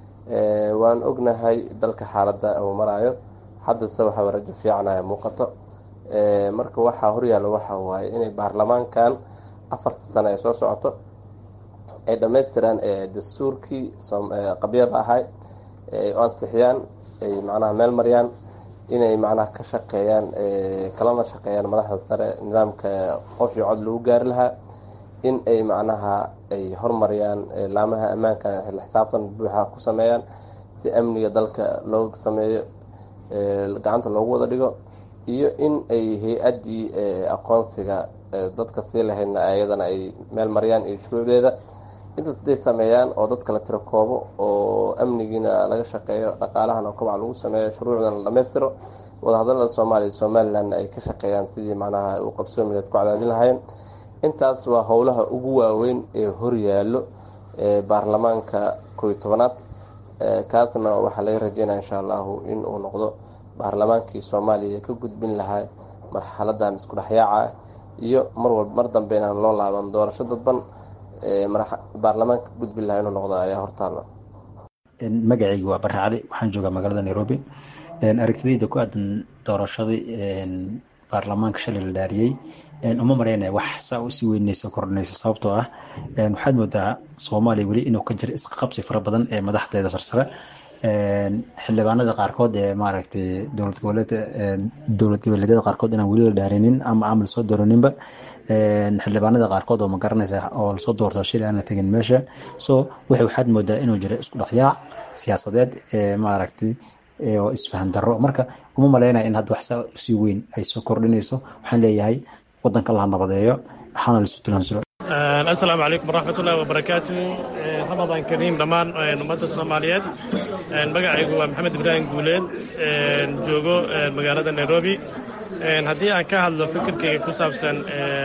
waan ognahay dalka xaaladda uu maraayo haddase waxaa rajo fiicanaya muuqato marka waxaa horyaalo waxa waaye inay baarlamaankan afarta sano ay soo socoto ay dhammaystiraan dastuurkii qabyada ahay ay ansixiyaan ay macnaha meel mariyaan inay macnaha ka shaqeeyaan kalana shaqeeyaan madaxda sare nidaamka qof iyo cod lagu gaari lahaa in ay macnaha ay hormariyaan laamaha ammaanka xil xisaabtan buuxa ku sameeyaan si amniga dalka loo sameeyo gacanta loogu wada dhigo iyo in ay hay-addii aqoonsiga dadka sii lahaydna ayadana ay meel mariyaan iyo shuruucdeeda intaas haday sameeyaan oo dadka la tiro koobo oo amnigiina laga shaqeeyo dhaqaalahana kobac lagu sameeyo shuruucdana la dhammaystiro wadahadalada soomaaliya iyo somalilandna ay ka shaqeeyaan sidii macnaha uu qabsoomileed ku cadaadin lahayn intaas waa howlaha ugu waaweyn ee horyaalo baarlamaanka kooiyo tobanaad kaasna waxaa laga rajeynaya insha allahu in uu noqdo baarlamaankii soomaaliya ka gudbin lahaa marxaladan isku dhexyaaca iyo marwalba mar dambe inaan loo laaban doorasho dadban baarlamaanka gudbin lahaa inuu noqdo ayaa hortaala magacayga waa bare cali waxaan joogaa magaalada nairobi aragtidayda ku aadan doorashadii baarlamaanka shalay la dhaariyey uma maleynaya wax saa usii weyneyso kordhinayso sababtoo ah waxaad moodaa soomaaliya weli inuu ka jiro isqaqabsi fara badan ee madaxdeeda sarsare xildhibaanada qaarkood ee maaragtay dowlad goboleed dowlad goboleedyada qaarkood inaan weli la dhaarinin ama aan lasoo dooraninba xildhibaanada qaarkood oo ma garanaysa oo lasoo doorto shil aan la tegin meesha so waxay waxaad moodaa inuu jiro isku dhexyaac siyaasadeed ee maaragtay oo isfahan darro marka uma maleynaya in hadda wax saa usii weyn ay soo kordhinayso waxaan leeyahay wadanka la nabadeeyo waxaana laisu tilansuro asalaamu calaykum waraxmat ullahi wabarakaatu ramadaan kariim dhammaan ummadda soomaaliyeed magacaygu waa maxamed ibraahim guuleed joogo magaalada nairobi haddii aan ka hadlo fikirkayga ku saabsan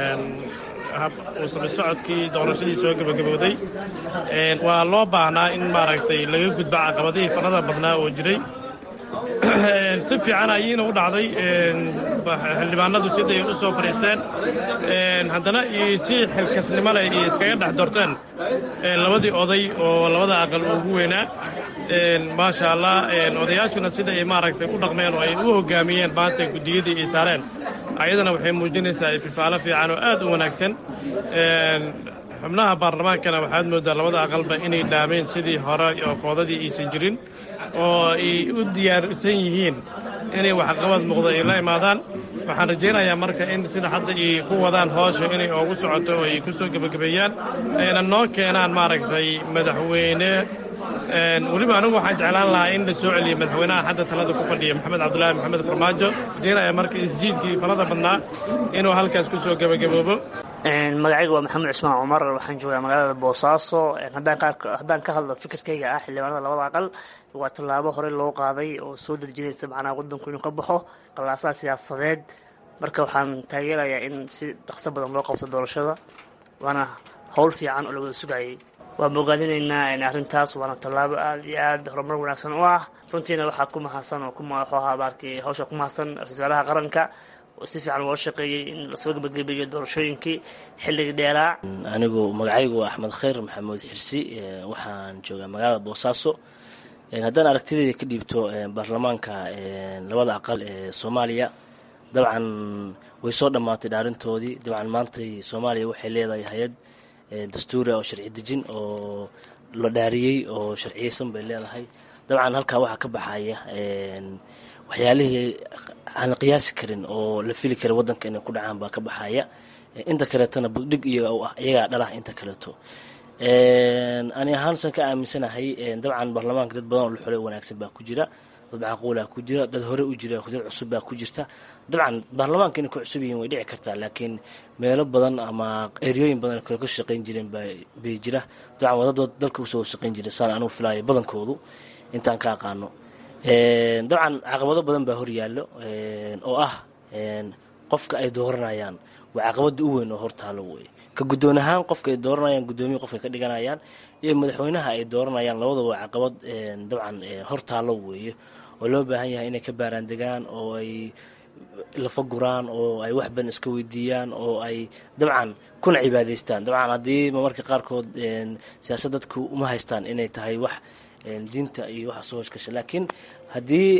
uusami socodkii doorashadii soo gebagabowday waa loo baahnaa in maaragtay laga gudba caqabadihii farada badnaa oo jiray si fiican ayiina u dhacday xildhibaanadu siday u soo fadhiisteen haddana si xilkasnimo leh iyo iskaga dhex dorteen labadii oday oo labada aqal ugu weynaa maasha allah odayaashuna sida ay maaragtay u dhaqmeen oo ay u hoggaamiyeen maanta guddiyadii ay saareen ayadana waxay muujinaysaa ififaalo fiican oo aad u wanaagsan xubnaha baarlamaankana waxaad mooddaa labada aqalba inay dhaameen sidii hore oo foodadii aysan jirin oo ay u diyaarsan yihiin inay waxqabad muuqda ay la imaadaan waxaan rajaynayaa marka in sida hadda ay ku wadaan hoosha inay oogu socoto oo ay ku soo gebagabeeyaan ayna noo keenaan maaragtay madaxweyne weliba anigu waxaan jeclaan lahaa in la soo celiyo madaxweynaha hadda talada ku fadhiya maxamed cabdulaahi maxamed farmaajo rajaynaya marka isjiidkii falada badnaa inuu halkaas ku soo gebagaboobo magacayga waa maxamed cismaan cumar waxaan joogaa magaalada boosaaso haddaan ka hadlo fikirkayga ah xildhibaanada labada aqal waa tallaabo hore loo qaaday oo soo dejinaysa macnaha wadanku inuu ka baxo qallaasaha siyaasadeed marka waxaan taageerayaa in si dhaqso badan loo qabto doorashada waana howl fiican oo la wada sugayay waan bogaadinaynaa arrintaas waana tallaabo aad iyo aad horumar wanaagsan u ah runtiina waxaa ku mahadsan oo wuxuu ahaa baarkii hawsha ku mahadsan ra-iisul wasaaraha qaranka oo si fiican loo shaqeeyey in lasoo gebagabeeyo doorashooyinkii xilligii dheeraa anigu magacaygu waa axmed khayr maxamuud xirsi waxaan joogaa magaalada boosaaso haddaan aragtidayda ka dhiibto baarlamaanka labada aqal ee soomaaliya dabcan way soo dhammaatay dhaarintoodii dabcan maantay soomaaliya waxay leedahay hay-ad dastuura oo sharci dejin oo la dhaariyey oo sharciyeysan bay leedahay dabcan halkaa waxaa ka baxaya waxyaalihii aan la qiyaasi karin oo la fili karin wadanka inay ku dhacaan baa ka baxaya inta kaleetona buddhig iyaga u ah iyagaa dhalah inta kaleeto ani ahaansan ka aaminsanahay dabcan baarlamaanka dad badan oo la xolay wanaagsan baa ku jira dad macquulaa ku jira dad hore u jira dad cusub baa ku jirta dabcan baarlamaanka inay ku cusub yihiin way dhici kartaa laakiin meelo badan ama eryooyin badan kale ka shaqayn jireen bay jira dabcan waa dad dalka usoo shaqayn jira saan anugu filaayo badankoodu intaan ka aqaano dabcan caqabado badan baa horyaallo oo ah qofka ay dooranayaan waa caqabada u weyn oo hortaalo wey ka guddoon ahaan qofka ay dooranayaan guddoomiya qofka ka dhiganayaan iyo madaxweynaha ay dooranayaan labadaba waa caqabad dabcan hortaalo weeye oo loo baahan yahay inay ka baaraan degaan oo ay lafa guraan oo ay wax badan iska weydiiyaan oo ay dabcan kuna cibaadaystaan dabcan haddii marmarka qaarkood siyaasad dadku uma haystaan inay tahay wax diinta iyo waxa soo hoshgasha laakiin haddii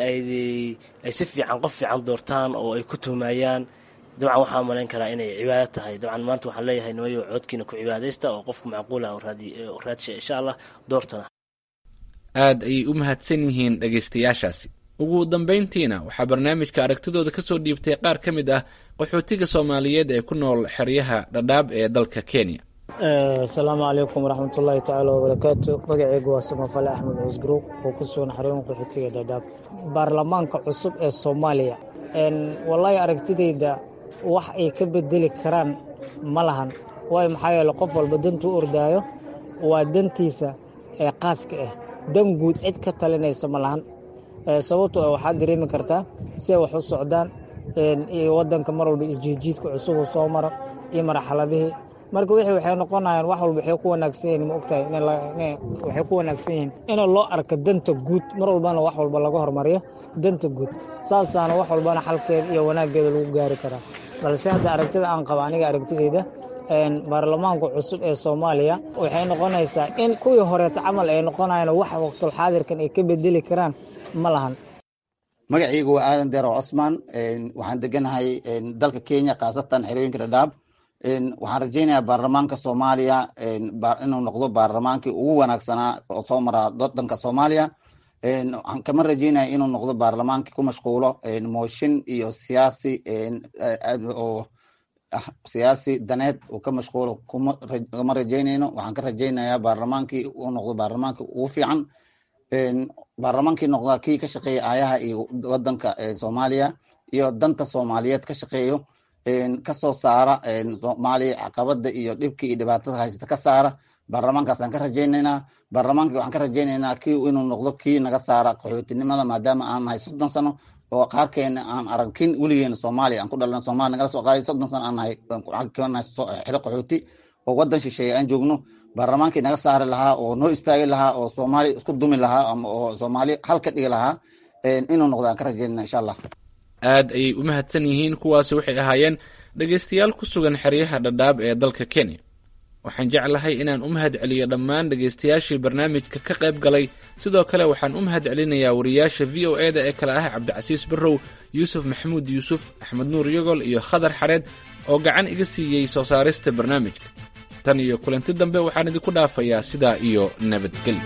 ay si fiican qof fiican doortaan oo ay ku tuhmayaan dabcan waxaa malayn karaa inay cibaado tahay dabcan maanta waxaan leeyahay nimayo coodkiina ku cibaadaysta oo qofku macquulah raadsha insha allah doortana aad ayay u mahadsan yihiin dhegaystayaashaasi ugu dambayntiina waxaa barnaamijka aragtidooda ka soo dhiibtay qaar ka mid ah qaxootiga soomaaliyeed ee ku nool xeryaha dhadhaab ee dalka kenya asalaamu calaykum waraxmatullaahi tacaala wabarakaatu magaceygu waa samafale axmed cusgruub oo ku sugan xarooyin qaxootiga dhadhaab baarlamaanka cusub ee soomaaliya wallaahi aragtidayda wax ay ka bedeli karaan ma lahan waayo maxaa yeele qof walba dantuu ordaayo waa dantiisa ee qaaska ah dan guud cid ka talinaysa ma lahan sababto waxaad dareemi kartaa si ay wax u socdaan iyo wadanka mar walba isjiidjiidka cusub uu soo maro iyo marxaladihii marka wixii waxay noqonayaan wax walba waxay ku wanaagsan yihiin ma ogtahay waxay ku wanaagsan yihiin in loo arko danta guud mar walbana wax walba laga hormariyo danta guud saasaana wax walbana xalkeeda iyo wanaaggeeda lagu gaari karaa balse hadda aragtida aan qaba aniga aragtidayda baarlamaanka cusub ee soomaaliya waxay noqonaysaa in kuwii horeeta camal ay noqonayaan wax waqtulxaadirkan ay ka bedeli karaan ma lahan magacaygu waa aadan deero cosmaan waxaan deganahay dalka kenya khaasatan xerooyinka dhadhaab waxaan rajaynayaa baarlamaanka soomaaliya inuu noqdo baarlamaankii ugu wanaagsanaa oo soo mara wadanka soomaaliya waxaan kama rajaynaya inuu noqdo baarlamaankii ku mashquulo mooshin iyo siyaasi oo siyaasi daneed uu ka mashquulo kama rajaynayno waxaan ka rajaynayaa baarlamaankii uu noqdo baarlamaankii ugu fiican baarlamaankii noqda kii ka shaqeeya aayaha iyo wadanka soomaaliya iyo danta soomaaliyeed ka shaqeeyo kasoo saara soomaaliya caqabada iyo dhibkii iyo dhibaatada haysata ka saara baarlamaankaasaan ka rajaynaynaa baarlamaankii waxaan ka rajaynaynaa kii inuu noqdo kii naga saara qaxootinimada maadaama aan nahay soddon sano oo qaarkeena aan aragkin weligeena soomaaliya aan ku dhalan soomalia nagala soo qaaday soddon sano aan nahay kanahay xilo qaxooti oo wadan shisheeye aan joogno baarlamaankii naga saari lahaa oo noo istaagi lahaa oo soomaali isku dumi lahaa ama oo soomaali hal ka dhigi lahaa inuu noqdo aan ka rajaynana insha allah aad ayay u mahadsan yihiin kuwaasi waxay ahaayeen dhegaystayaal ku sugan xeryaha dhadhaab ee dalka kenya waxaan jeclahay inaan u mahad celiyo dhammaan dhegaystayaashii barnaamijka ka qayb galay sidoo kale waxaan u mahad celinayaa wariyaasha v o e da ee kale ah cabdicasiis barrow yuusuf maxamuud yuusuf axmed nuur yogol iyo khadar xareed oo gacan iga siiyey soo saarista barnaamijka tan iyo kulanti dambe waxaan idinku dhaafayaa sidaa iyo nabadgelyo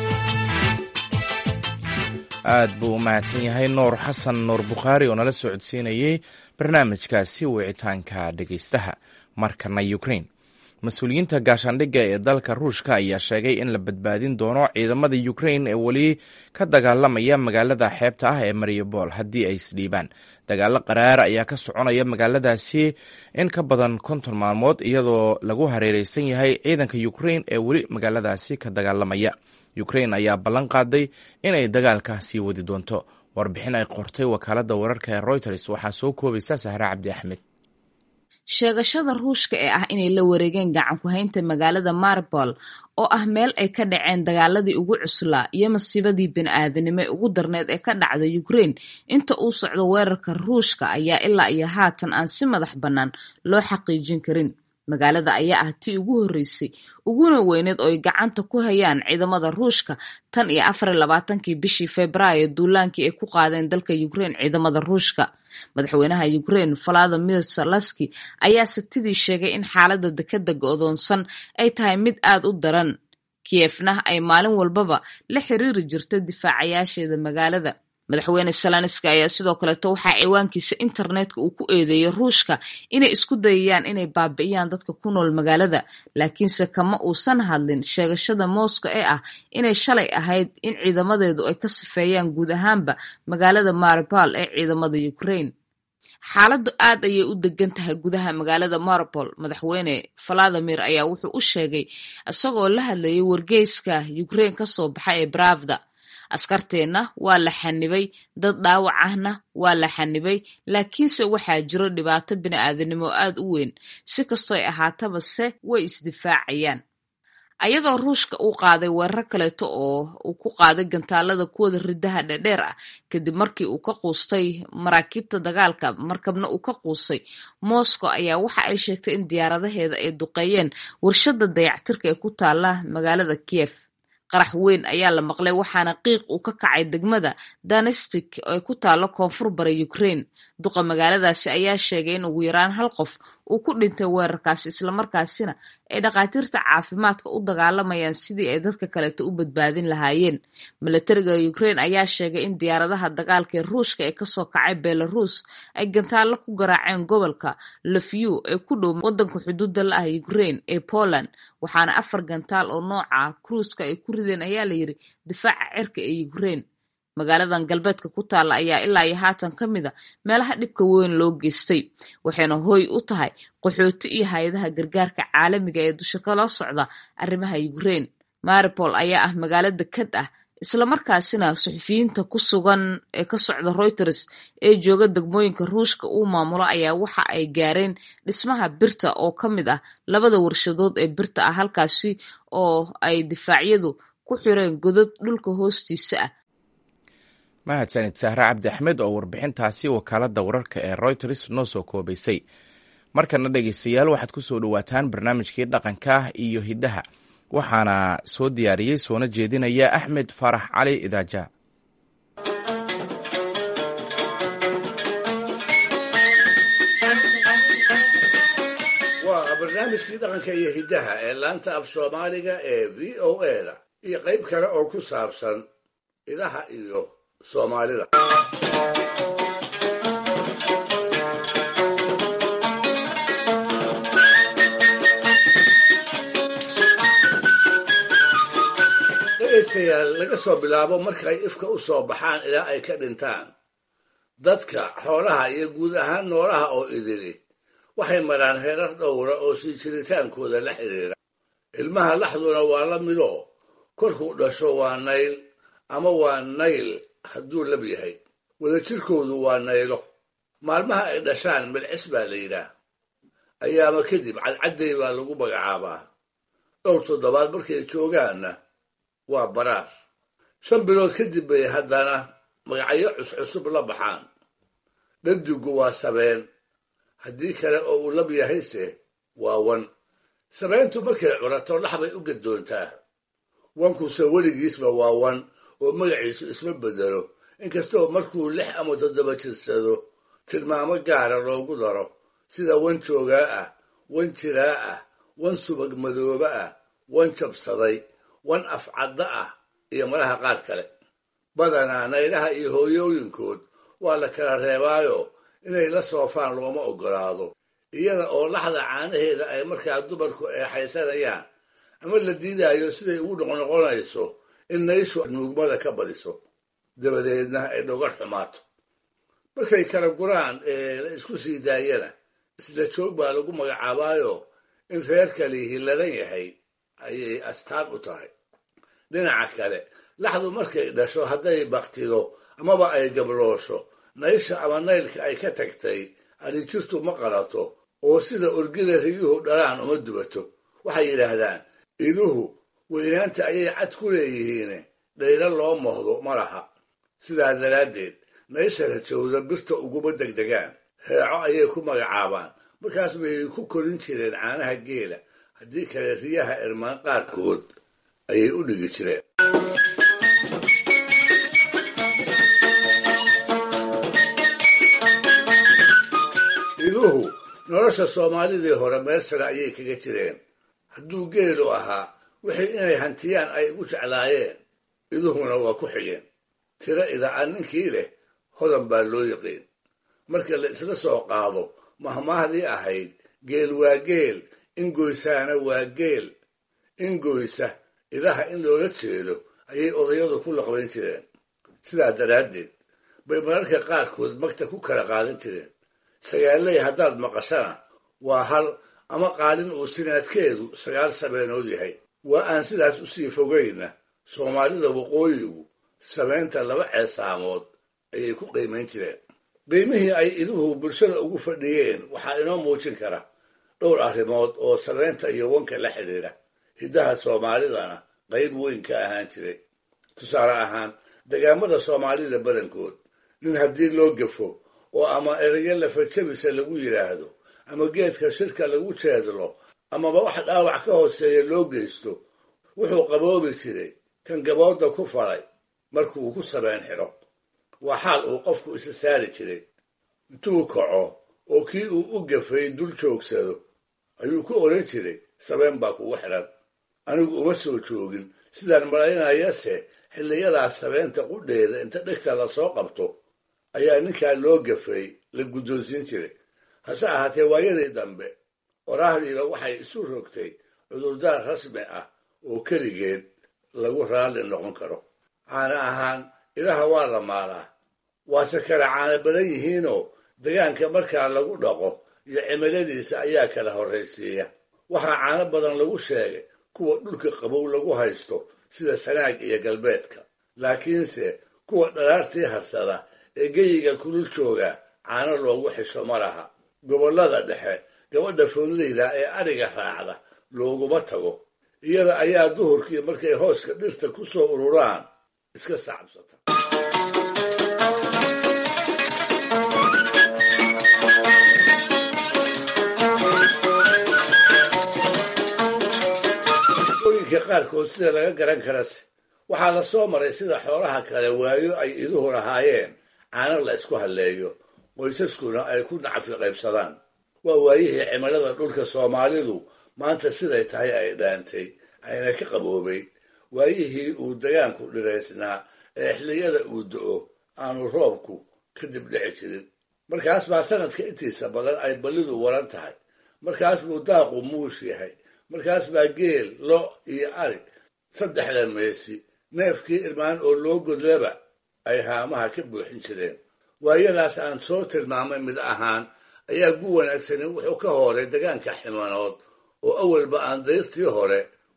aad buu u mahadsan yahay nuur xasan nuur bukhaari oo nala soo codsiinayey barnaamijkaasi wicitaanka dhegaystaha markana ukrain mas-uuliyiinta gaashaandhigga ee dalka ruushka ayaa sheegay in la badbaadin doono ciidamada ukrain ee weli ka dagaalamaya magaalada xeebta ah ee mariupol haddii ay isdhiibaan dagaalo qaraar ayaa ka soconaya magaaladaasi in ka badan konton maalmood iyadoo lagu hareereysan yahay ciidanka ukrain ee weli magaaladaasi ka dagaalamaya ukrain ayaa ballan qaaday inay dagaalka sii wadi doonto warbixin ay qortay wakaaladda wararka ee reuters waxaa soo koobaysa sahre cabdi axmed sheegashada ruushka ee ah inay la wareegeen gacan ku-haynta magaalada maribol oo ah meel ay ka dhaceen dagaaladii ugu cuslaa iyo masiibadii bini-aadanimo ee ugu darneed ee ka dhacda ukrain inta uu socdo weerarka ruushka ayaa ilaa iyo haatan aan si madax bannaan loo xaqiijin karin magaalada ayaa ah tii ugu horreysay uguna weyneed oo ay gacanta ku hayaan ciidamada ruushka tan iyo afar iyo labaatankii bishii februaayo duulaankii ay ku qaadeen dalka ukrain ciidamada ruushka madaxweynaha ukrain valadimir salaski ayaa sabtidii sheegay in xaaladda dekeda go'doonsan ay tahay mid aad u daran kiyefna ay maalin walbaba la xiriiri jirta difaacayaasheeda magaalada madaxweyne salanski ayaa sidoo kaleeto waxaa ciwaankiisa internetka uu ku eedeeyay ruushka inay isku dayayaan inay baabi'iyaan dadka ku nool magaalada laakiinse kama uusan hadlin sheegashada moscow ee ah inay shalay ahayd in ciidamadeedu ay ka sifeeyaan guud ahaanba magaalada maripol ee ciidamada ukrain xaaladdu aad ayay u degan tahay gudaha magaalada maripol madaxweyne valadimir ayaa wuxuu u sheegay isagoo la hadlayay wargeyska ukrain kasoo baxa ee bravda askarteenna waa la xanibay dad dhaawac ahna waa la xanibay laakiinse waxaa jiro dhibaato bini-aadanimo aad u weyn si kastooy ahaataba se way isdifaacayaan ayadoo ruushka uu qaaday weerar kaleeto oo uu ku qaaday gantaalada kuwada ridaha dhedheer ah kadib markii uu ka quustay maraakiibta dagaalka markabna uu ka quustay moscow ayaa waxa ay sheegtay in diyaaradaheeda ay duqeeyeen warshada dayactirka ee ku taala magaalada kiev qarax weyn ayaa la maqlay waxaana qiiq uu ka kacay degmada danestik ee ku taalo koonfur bara ukrain duqa magaaladaasi ayaa sheegay in ugu yaraan hal qof uu ku dhintay weerarkaasi islamarkaasina ay dhakhaatiirta caafimaadka u dagaalamayaan sidii ay dadka kaleeto u badbaadin lahaayeen milatariga ukrain ayaa sheegay in diyaaradaha dagaalka ee ruushka ee kasoo kacay belarus ay gantaallo ku garaaceen gobolka lofyu ee ku dhow wadanka xuduudda la ah ukrain ee poland waxaana afar gantaal oo nooca kruuska ay ku rideen ayaa layidhi difaaca cirka ee ukrain magaaladan galbeedka ku taalla ayaa ilaa iyo haatan ka mid a meelaha dhibka weyn loo geystay waxayna hooy u tahay qaxooti iyo hay-adaha gargaarka caalamiga ee dusha kala socda arrimaha ukrain maripol ayaa ah magaalo dekad ah islamarkaasina suxufiyiinta ku sugan ee ka socda reuters ee jooga degmooyinka ruushka uu maamulo ayaa waxa ay gaareen dhismaha birta oo ka mid ah labada warshadood ee birta ah halkaasi oo ay difaacyadu ku xireen godad dhulka hoostiisa ah mahadsanid sahre cabdi axmed oo warbixintaasi wakaaladda wararka ee reuters noo soo koobaysay markana dhegeystayaal waxaad ku soo dhowaataan barnaamijkii dhaqanka iyo hiddaha waxaana soo diyaariyey soona jeedinaya axmed faarax cali idaaja waa barnaamijkii dhaqanka iyo hiddaha ee laanta af soomaaliga ee v o e da iyo qayb kale oo ku saabsan idaha iyo soomaalida dhegaystayaal laga soo bilaabo markay ifka u soo baxaan ilaa ay ka dhintaan dadka xoolaha iyo guud ahaan noolaha oo idili waxay maraan heerar dhowra oo sii jiritaankooda la xidhiira ilmaha laxduna waa la midoo kolkuu dhasho waa nayl ama waa nayl hadduu lab yahay wadajirkoodu waa naylo maalmaha ay dhashaan milcis baa la yidhaah ayaama kadib cadcadday baa lagu magacaabaa dhowr toddobaad markay joogaanna waa baraar shan bilood kadib bay haddana magacyo cuscusub la baxaan dhadigu waa sabeen haddii kale oo uu lab yahayse waa wan sabeentu markay curato dhax bay u gadoontaa wankuse weligiisba waa wan oo magaciisu isma bedelo inkastoo markuu lix ama toddoba jirsado tilmaamo gaara loogu daro sida wan joogaa ah wan jiraa ah wan subag madooba ah wan jabsaday wan afcadda ah iyo malaha qaar kale badanaa naylaha iyo hooyooyinkood waa la kala reebaayo inay la soofaan looma oggolaado iyada oo laxda caanaheeda ay markaa dumarku eexaysanayaan ama la diidaayo siday ugu noqnoqonayso in nayshu nuugmada ka badiso dabadeedna ay dhogar xumaato markay kala guraan ee la isku sii daayana isla joog baa lagu magacaabaayo in reerkali hiladan yahay ayay astaan u tahay dhinaca kale laxdu markay dhasho hadday baktido amaba ay gabloosho naysha ama naylka ay ka tagtay adhijirtu ma qalato oo sida orgida riyuhu dhalaan uma dubato waxay yidhaahdaan iduhu weynaanta ayay cad ku leeyihiine dhaylo loo mohdo ma laha sidaa daraaddeed naysha rajowda birta uguma degdegaan heeco ayay ku magacaabaan markaas bay ku korin jireen caanaha geela haddii kale riyaha irmaan qaarkood ayay u dhigi jireen iduhu nolosha soomaalidii hore meel sare ayay kaga jireen hadduu geelu ahaa wixii inay hantiyaan ay ugu jeclaayeen iduhuna waa ku xigeen tiro ida'an ninkii leh hodan baa loo yiqiin marka la isla soo qaado mahmaahdii ahayd geel waa geel ingoysaana waa geel ingoysa idaha in loola jeedo ayay odayadu ku laqbayn jireen sidaa daraaddeed bay mararka qaarkood magta ku kala qaadan jireen sagaaley haddaad maqashana waa hal ama qaalin uu sinaadkeedu sagaal sabeenood yahay waa aan sidaas usii fogayna soomaalida waqooyigu sameynta laba ceesaamood ayay ku qiimayn jireen qiimihii ay iduhu bulshada ugu fadhiyeen waxaa inoo muujin kara dhowr arrimood oo sameynta iyo wanka la xidhiira hiddaha soomaalidana qayb weyn ka ahaan jiray tusaale ahaan degaamada soomaalida badankood nin haddii loo gafo oo ama erayo lafajabisa lagu yidhaahdo ama geedka shirka lagu jeedlo amaba wax dhaawac ka hooseeya loo geysto wuxuu qaboobi jiray kan gabooda ku falay markuu ku sabeen xidho waa xaal uu qofku isa saari jiray intuu kaco oo kii uu u gafay dul joogsado ayuu ku odhan jiray sabeen baa kugu xidhan anigu uma soo joogin sidaan malaynayase xilliyadaas sabeenta qudheeda inta dhegta lasoo qabto ayaa ninkaa loo gafay la guddoonsiin jiray hase ahaatee waayadii dambe oraahdiiba waxay isu rogtay cudurdaar rasmi ah oo keligeed lagu raalli noqon karo caana ahaan idaha waa la maalaa waase kala caana badan yihiinoo degaanka markaa lagu dhaqo iyo cimiladiisa ayaa kala horraysiiya waxaa caano badan lagu sheegay kuwa dhulka qabow lagu haysto sida sanaag iyo galbeedka laakiinse kuwa dhalaartii harsada ee geyiga kulul jooga caano loogu xisho ma laha gobollada dhexe gabadha foodleyda ee adhiga raacda looguma tago iyada ayaa duhurkii markay hooska dhirta ku soo ururaan iska sacabsata ooyinka qaarkood sida laga garan karase waxaa la soo maray sida xoolaha kale waayo ay iduhu lahaayeen caano la isku halleeyo qoysaskuna ay ku nacfi qaybsadaan waa waayihii cimilada dhulka soomaalidu maanta siday tahay ay dhaantay ayna ka qaboobay waayihii uu degaanku dhiraysnaa ee xilliyada uu do-o aanu roobku kadib dhici jirin markaas baa sanadka intiisa badan ay ballidu waran tahay markaas buu daaqu muush yahay markaas baa geel lo iyo ari saddexda meesi neefkii irmaan oo loo godlaba ay haamaha ka buuxin jireen waayadaas aan soo tilmaamay mid ahaan ayaa gu wanaagsani wuxuu ka hooray degaanka ximanood oo awalba aan dayrtii hore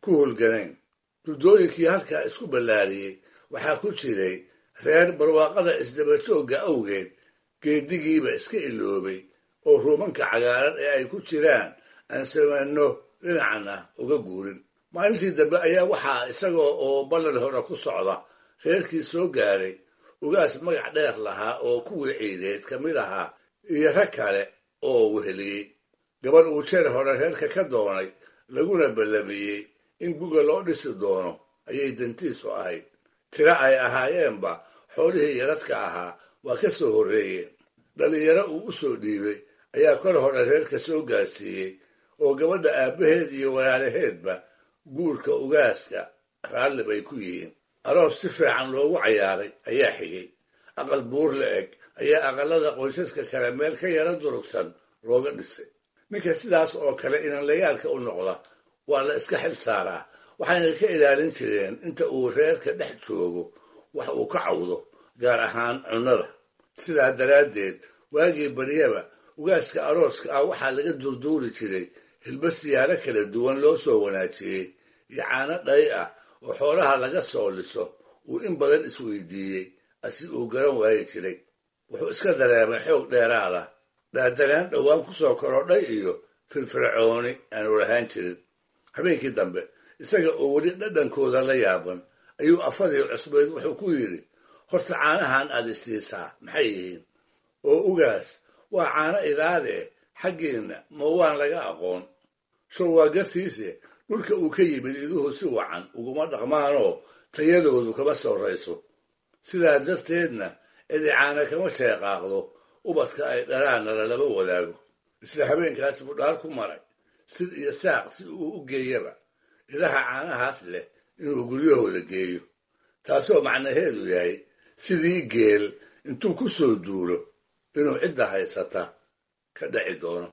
ku howlganayn duddooyinkii halkaa isku ballaariyey waxaa ku jiray reer barwaaqada isdabajoogga awgeed geedigiiba iska iloobay oo ruumanka cagaaran ee ay ku jiraan aan samanno dhinacna uga guurin maalintii dambe ayaa waxaa isagoo oo ballan hore ku socda reerkii soo gaaray ugaas magac dheer lahaa oo kuwii ciideed ka mid ahaa iyo rag kale oo weheliyey gabadh uu jeer hore reerka ka doonay laguna ballamiyey in guga loo dhisi doono ayay dantiisu ahayd tiro ay ahaayeenba xoolihii yaradka ahaa waa ka soo horreeyeen dhallinyaro uu u soo dhiibay ayaa kor hore reerka soo gaarsiiyey oo gabadha aabbaheed iyo walaalaheedba guurka ugaaska raalli bay ku yihiin aroos si fiican loogu cayaaray ayaa xigay aqal buur la eg ayaa aqalada qoysaska kale meel ka yara durugsan looga dhisay ninka sidaas oo kale inanlayaalka u noqda waa la iska xil saaraa waxayna ka ilaalin jireen inta uu reerka dhex joogo wax uu ka cawdo gaar ahaan cunnada sidaa daraaddeed waagii baryaba ugaaska arooska ah waxaa laga durduuri jiray hilba siyaaro kala duwan loo soo wanaajiyey iyo caano dhay ah oo xoolaha laga soo liso uu in badan isweydiiyey asi uu garan waayi jiray wuxuu iska dareemay xoog dheeraada dhaadanaan dhowaan ku soo korodhay iyo firfircooni aanu lahaan jirin habeenkii dambe isaga oo weli dhadhankooda la yaaban ayuu afadii cusbeyd wuxuu ku yidhi horta caanahan aad isiisaa maxay yihiin oo ugaas waa caano idaadee xaggiinna ma waan laga aqoon show waa gartiise dhulka uu ka yimid iduhu si wacan uguma dhaqmaanoo tayadoodu kama sorrayso sidaa darteedna idicaana kama sheeqaaqdo ubadka ay dhalaanna lalama wadaago isla habeenkaas buu dhaar ku maray sid iyo saaq si uu u geeyaba idaha caanahaas leh inuu guryahooda geeyo taasoo macnaheedu yahay sidii geel intuu ku soo duulo inuu cidda haysata ka dhaci doono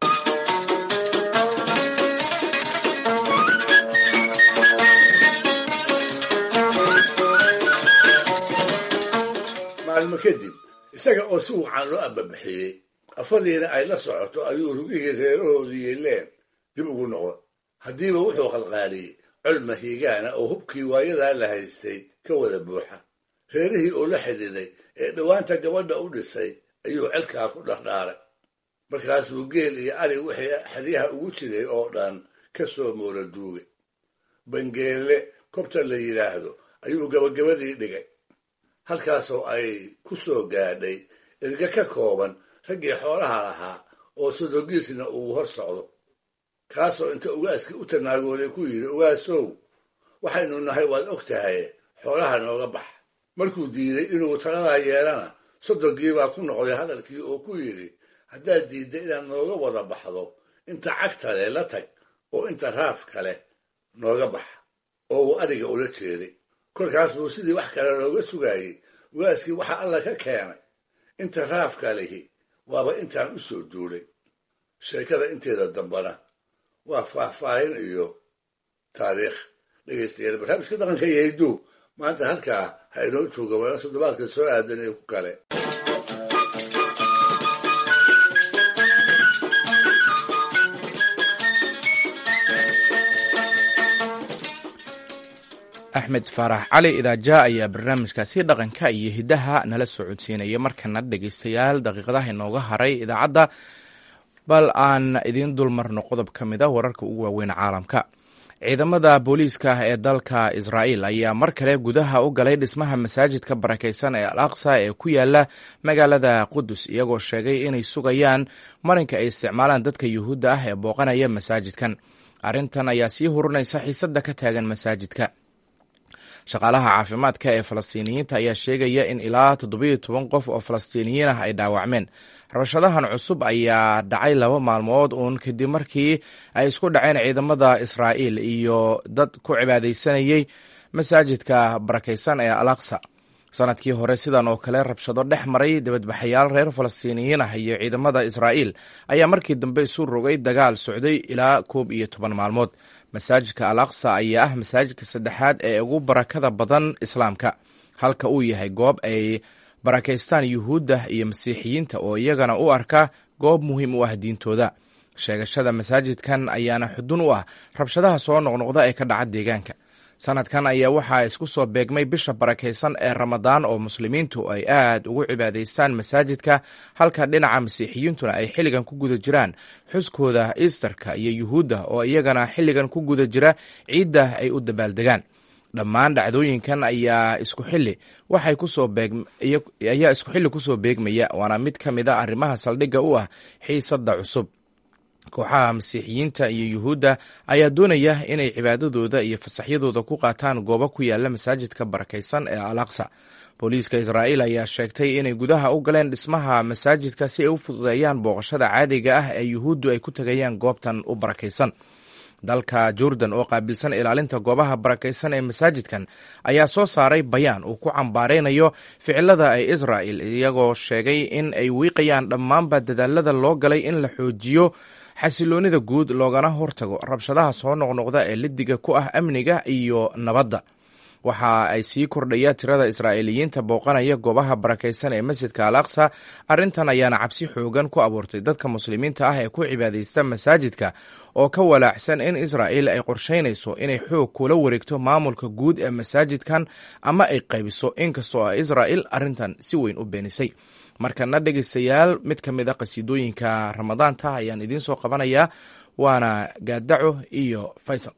maalmo kadib isaga oo si wacan loo ababixiyey afadiina ay la socoto ayuu rugihii reerahoodu yeeleen dib ugu noqda haddiiba wuxuu qalqaaliyey col mahiigaana oo hubkii waayadaa la haystay ka wada buuxa reerihii oo la xididay ee dhowaanta gabadha u dhisay ayuu celkaa ku dhardhaaray markaasuu geel iyo ari wixii xeryaha ugu jiray oo dhan ka soo moora duugay bangeelle kobta la yidhaahdo ayuu gabagabadii dhigay halkaasoo ay ku soo gaadhay erga ka kooban raggii xoolaha lahaa oo sodogiisna uu hor socdo kaasoo inta ugaaskii u tanaagooday ku yidhi ugaasow waxaynu nahay waad og tahay xoolaha nooga bax markuu diiday inuu taladaa yeelana sodonkiibaa ku noqday hadalkii oo ku yidhi haddaad diidda inaad nooga wada baxdo inta cagta leh la tag oo inta raaf kale nooga bax oo uu adhiga ula jeeday kolkaas buu sidii wax kale looga sugaayey ugaaskii waxa alla ka keenay inta raafka lihi waaba intaan u soo duulay sheekada inteeda dambana waa faahfaahin iyo taariikh dhegaystayaal barnaamijka dhaqanka iyo hidduu maanta halkaa ha inoo jooga waana toddobaadka soo aadan ee ku kale axmed faarax cali idaaja ayaa barnaamijkaasi dhaqanka iyo hiddaha nala soo codsiinaya markana dhegaystayaal daqiiqadaha inooga haray idaacadda bal aan idiin dulmarno qodob ka mid a wararka ugu waaweyn caalamka ciidamada booliiska ee dalka israa'iil ayaa mar kale gudaha u galay dhismaha masaajidka barakaysan ee al aqsa ee ku yaala magaalada qudus iyagoo sheegay inay sugayaan marinka ay isticmaalaan dadka yuhuudda ah ee booqanaya masaajidkan arrintan ayaa sii hurunaysa xiisadda ka taagan masaajidka shaqaalaha caafimaadka ee falastiiniyiinta ayaa sheegaya in ilaa toddobiyo toban qof oo falastiiniyiin ah ay dhaawacmeen rabashadahan cusub ayaa dhacay laba maalmood uun kadib markii ay isku dhaceen ciidamada israa'iil iyo dad ku cibaadaysanayey masaajidka barakaysan ee al aqsa sanadkii hore sidan oo kale rabshado dhex maray dibadbaxayaal reer falastiiniyiin ah iyo ciidamada israa'iil ayaa markii dambe isu rogay dagaal socday ilaa koob iyo toban maalmood masaajidka al aqsa ayaa ah masaajidka saddexaad ee ugu barakada badan islaamka halka uu yahay goob ay barakaystaan yuhuudda iyo masiixiyiinta oo iyagana u arka goob muhiim u ah diintooda sheegashada masaajidkan ayaana xudun u ah rabshadaha soo noqnoqda ee ka dhaca deegaanka sanadkan ayaa waxaa isku soo beegmay bisha barakaysan ee ramadaan oo muslimiintu ay aad ugu cibaadaystaan masaajidka halka dhinaca masiixiyiintuna ay xilligan ku guda jiraan xuskooda easterka iyo yuhuudda oo iyagana xilligan ku guda jira ciidda ay u dabaaldegaan dhammaan dhacdooyinkan ayaa isku xilli waxay kusoo ayaa isku xilli kusoo beegmaya waana mid ka mid a arrimaha saldhigga u ah xiisadda cusub kooxaha masiixiyiinta iyo yuhuudda ayaa doonaya inay cibaadadooda iyo fasaxyadooda ku qaataan goobo ku yaala masaajidka barakaysan ee al aqsa booliiska israa'iil ayaa sheegtay inay gudaha u galeen dhismaha masaajidka si ay u fududeeyaan booqashada caadiga ah ee yuhuuddu ay ku tegayaan goobtan u barakaysan dalka jordan oo qaabilsan ilaalinta goobaha barakaysan ee masaajidkan ayaa soo saaray bayaan uu ku cambaaraynayo ficilada ay israa'il iyagoo sheegay in ay wiiqayaan dhammaanba dadaalada loo galay in la xoojiyo xasiloonida guud loogana hortago rabshadaha soo noqnoqda ee lidiga ku ah amniga iyo nabadda waxa ay sii kordhaya tirada israa'iiliyiinta booqanaya goobaha barakaysan ee masjidka al aqsa arrintan ayaana cabsi xoogan ku abuurtay dadka muslimiinta ah ee ku cibaadaysta masaajidka oo ka walaacsan in israa'iil ay qorshaynayso inay xoog kula wareegto maamulka guud ee masaajidkan ama ay qaybiso inkastoo ah israa'iil arrintan si weyn u beenisay markana dhegeystayaal mid ka mid a qasiidooyinka ramadaanta ayaan idiin soo qabanayaa waana gaadaco iyo faysal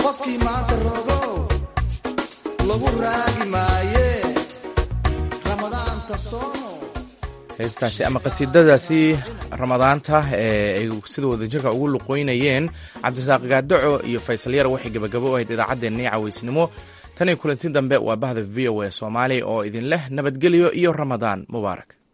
qofkii maanta rogow lagu raagi maaye ramadaanta soomo heestaasi ama qasiidadaasi ramadaanta ee ay sida wadajirka ugu luqoynayeen cabdirasaaq gaadaco iyo faysal yar waxay gebagabo u ahayd idaacaddeenii cawaysnimo tan iyo kulanti dambe waa bahda v o a soomaali oo idin leh nabadgelyo iyo ramadaan mubaarak